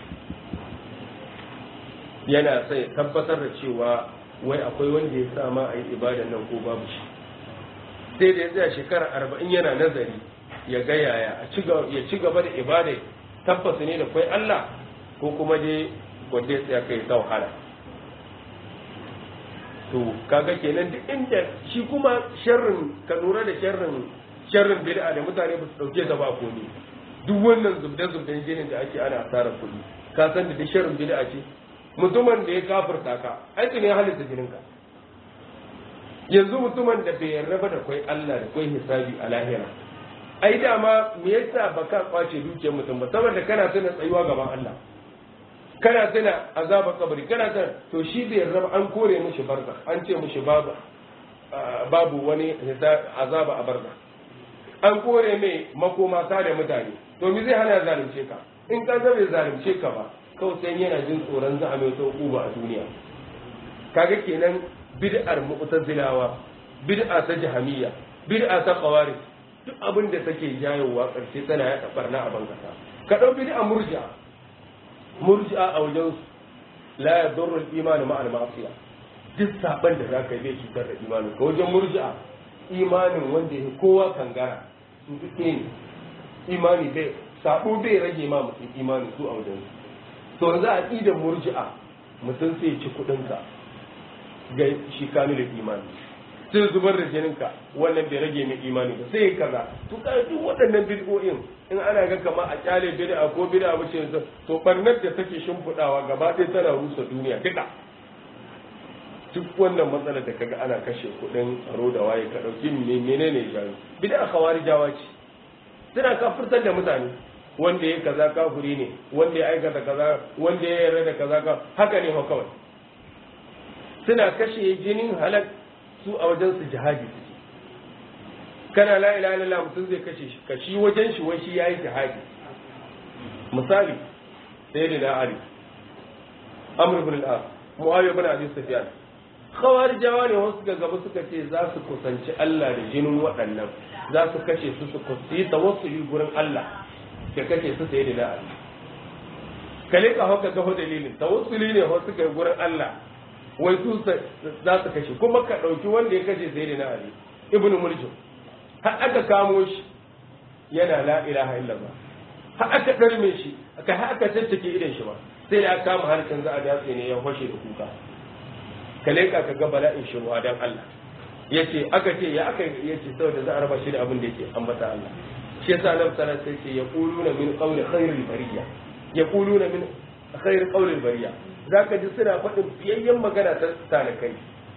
yana sai tabbatar da cewa wai akwai wanda ya sa ma a yi ibadan nan ko babu shi sai da ya tsaya shekara arba'in yana nazari ya ga yaya ya ci gaba da ibada tabbas ne da kwai Allah ko kuma dai wanda ya tsaya kai ta wahala to kaga kenan duk inda shi kuma sharrin ka lura da sharrin sharrin bid'a da mutane ba su dauke ta ba ko ne duk wannan zubda zubdan jinin da ake ana asarar kuɗi ka san da duk sharrin bid'a ce mutumin da ya kafirta ka aiki ne halitta jinin ka yanzu mutumin da bai yarda ba da kwai Allah da kwai hisabi a lahira ai dama me yasa baka kwace dukiyar mutum ba saboda kana tana tsayuwa gaban Allah kana tana azaba kabari kana tana to shi bai yarda an kore mishi barza an ce mishi babu babu wani azaba a barza an kore mai makoma da mutane to mi zai hana zalunce ka in ka bai zalunce ka ba kawai sai yana jin tsoron za a mai sauƙu ba a duniya kaga kenan bid'ar mu'tazilawa bid'a ta jahamiyya bid'a ta qawarij duk abin da take jayowa karshe tana ya barna a bangasa ka dau bid'a murji'a murji'a a wajen la yadurru al-iman ma'a al-ma'siyah duk saban da zaka yi bai cutar da imanin ka wajen murji'a imanin wanda ya kowa kangara su duk ne imani bai sabo bai rage ma mutum imani su a wajen to yanzu a idan murji'a mutum sai ci kuɗinka ga shi kamilin imani sai zubar da jininka wannan bai rage mai imani ba sai kaza to ka duk waɗannan bid'o'in in ana ga kama a kyale bid'a ko bid'a ba ce to barnar da take shimfiɗawa gaba ɗaya tana rusa duniya duka duk wannan matsalar da kaga ana kashe kuɗin tsaro da waye ka ɗauki menene gani bid'a khawarijawa ce suna kafirtar da mutane wanda ya kaza kafiri ne wanda ya aikata kaza wanda ya yarda da kaza ka haka ne ma kawai suna kashe jinin halak su a wajen su jihadi suke kana la ilaha illallah mutum zai kashe shi ka shi wajen shi wai shi yayi jihadi misali sayyidina ali amr ibn al-as muawiya ibn abi sufyan khawarijawa ne wasu ga gaba suka ce za su kusanci Allah da jinin waɗannan za su kashe su su kusi tawassuli gurin Allah ka kashe su sayyidina ali kale ka hauka ga dalilin tawassuli ne wasu ga gurin Allah wai su za su kashe kuma ka ɗauki wanda ya kashe sai na Ali ibnu Muljim har aka kamo shi yana la ilaha illallah har aka ɗarme shi aka har aka tattake idan shi ba sai da aka kama harkan za a datse ne ya fashe da kuka ka leƙa ka ga bala'in shi ruwa dan Allah yace aka ce ya aka yace saboda za a raba shi da abin da yake ambata Allah shi yasa Annabi sallallahu alaihi wasallam sai ce yaquluna min qawli khairil bariya yaquluna min khair qawlil bariya za ka ji suna faɗin fiyayyen magana ta talikai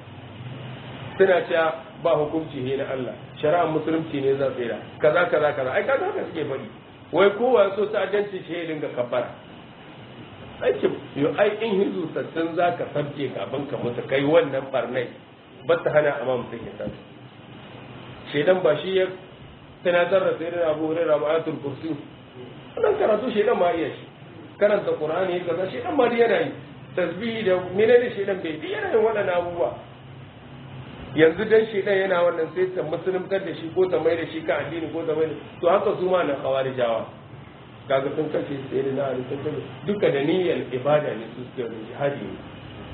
suna cewa ba hukunci ne na Allah shari'ar musulunci ne za tsira kaza kaza kaza ai kaza haka suke faɗi wai kowa so ta ajanci shi ya dinga kabbara aiki yo ai in hizu sassan za ka sabke kafin ka mutu kai wannan barnai ba ta hana amma mutum ya san shedan ba shi ya tunatar da sayyidina Abu Hurairah ma ayatul kursi wannan karatu shedan ma iya shi karanta Qur'ani kaza shedan ma yana yi tasbihi da menene shedan bai bi yana yin waɗannan abubuwa yanzu dan shedan yana wannan sai ta musuluntar da shi ko ta mai da shi ka addini ko ta mai da to haka su ma na khawarijawa kaga sun kashe sai da na ali sun kashe duka da niyyar ibada ne su suke da jihadi ne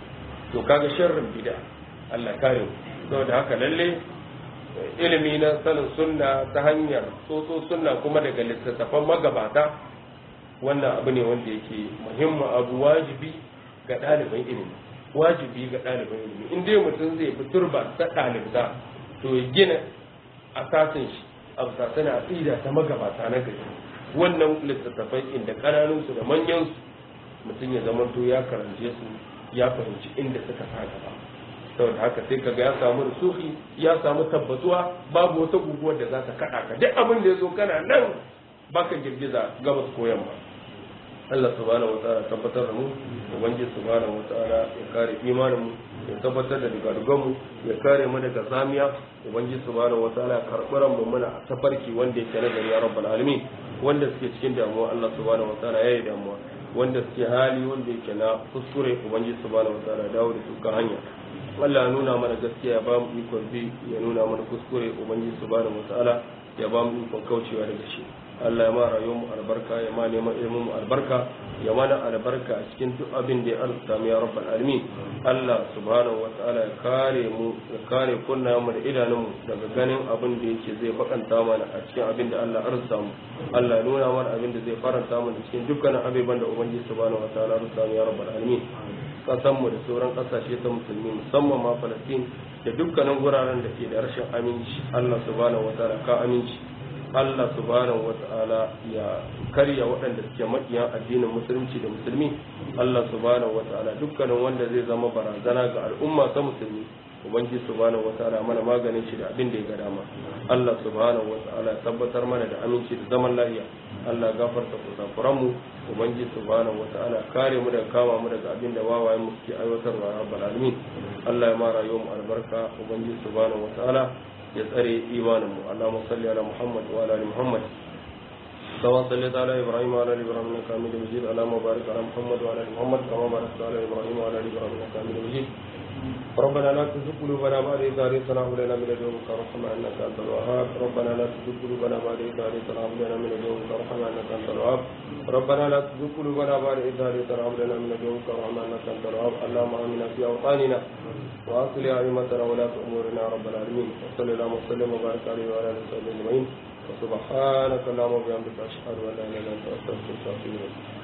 to kaga sharrin bid'a Allah kare mu saboda haka lalle ilimi na sanin sunna ta hanyar tsotso sunna kuma daga littattafan magabata wannan abu ne wanda yake muhimmin abu wajibi ga ɗaliban ilimi wajibi ga ɗaliban ilimi in dai mutum zai fi turba ta ɗalibta to ya gina asasin shi a bisa aqida ta magabata na gari wannan littattafai inda ƙananunsu da manyansu mutum ya zama to ya karance su ya fahimci inda suka sa gaba saboda haka sai kaga ya samu rusuhi ya samu tabbatuwa babu wata guguwar da za ta kaɗa ka duk abin da ya zo kana nan baka girgiza gabas ko yamma Allah subhanahu wataala tabbatar da mu ubangiji subhanahu wataala ya kare imanin mu ya tabbatar da dugadugan mu ya kare mu daga zamiya ubangiji subhanahu wataala ya karɓi ran mu muna a tafarki wanda yake na gari ya rabbal alamin wanda suke cikin damuwa Allah subhanahu wataala ya yi damuwa wanda suke hali wanda yake na kuskure ubangiji subhanahu wataala ya dawo da su kan hanya Allah ya nuna mana gaskiya ya ba mu ikon bi ya nuna mana kuskure ubangiji subhanahu wataala ya ba mu ikon kaucewa daga shi Allah ya ma rayuwar mu albarka ya ma neman ilimin mu albarka ya mana albarka a cikin duk abin da ya arzuta mu ya rabbal alamin Allah subhanahu wataala ya kare mu ya kare kunnayen mu da idanun mu daga ganin abin da yake zai bakanta mana a cikin abin da Allah arzuta mu Allah ya nuna mana abin da zai faranta mu da cikin dukkanin abubuwan da ubangiji subhanahu wataala arzuta mu ya rabbal alamin kasan mu da sauran kasashe ta musulmi musamman ma Falastin da dukkanin guraren da ke da rashin aminci Allah subhanahu wataala ka aminci Allah subhanahu wa ta'ala ya karya waɗanda suke maƙiyan addinin musulunci da musulmi Allah subhanahu wa ta'ala dukkanin wanda zai zama barazana ga al'umma ta musulmi ubangiji subhanahu wa ta'ala mana maganin shi da abin da ya ga dama Allah subhanahu wa ta'ala ya tabbatar mana da aminci da zaman lafiya Allah gafarta kusakuran mu ubangiji subhanahu wataala kare mu daga kama mu daga abin da wawayen mu suke aiwatarwa ya rabbal alamin Allah ya ma rayuwar mu albarka ubangiji subhanahu wataala ya tsare imanin mu Allahumma salli ala Muhammad wa ala ali Muhammad كما صليت على ابراهيم وعلى ال ابراهيم انك حميد مجيد اللهم بارك على محمد وعلى ال محمد كما باركت على ابراهيم وعلى ال ابراهيم انك حميد مجيد ربنا لا تزغ قلوبنا بعد إذ هديتنا وهب لنا من لدنك رحمة إنك أنت الوهاب ربنا لا تزغ قلوبنا بعد إذ هديتنا وهب لنا من لدنك رحمة إنك أنت الوهاب ربنا لا تزغ قلوبنا بعد إذ هديتنا وهب لنا من لدنك رحمة إنك أنت الوهاب اللهم آمنا في أوطاننا وأصلح أئمتنا ولاة أمورنا يا رب العالمين وصلى اللهم وسلم وبارك عليه وعلى آله وصحبه أجمعين وسبحانك اللهم وبحمدك أشهد أن لا إله إلا أنت أستغفرك وأتوب إليك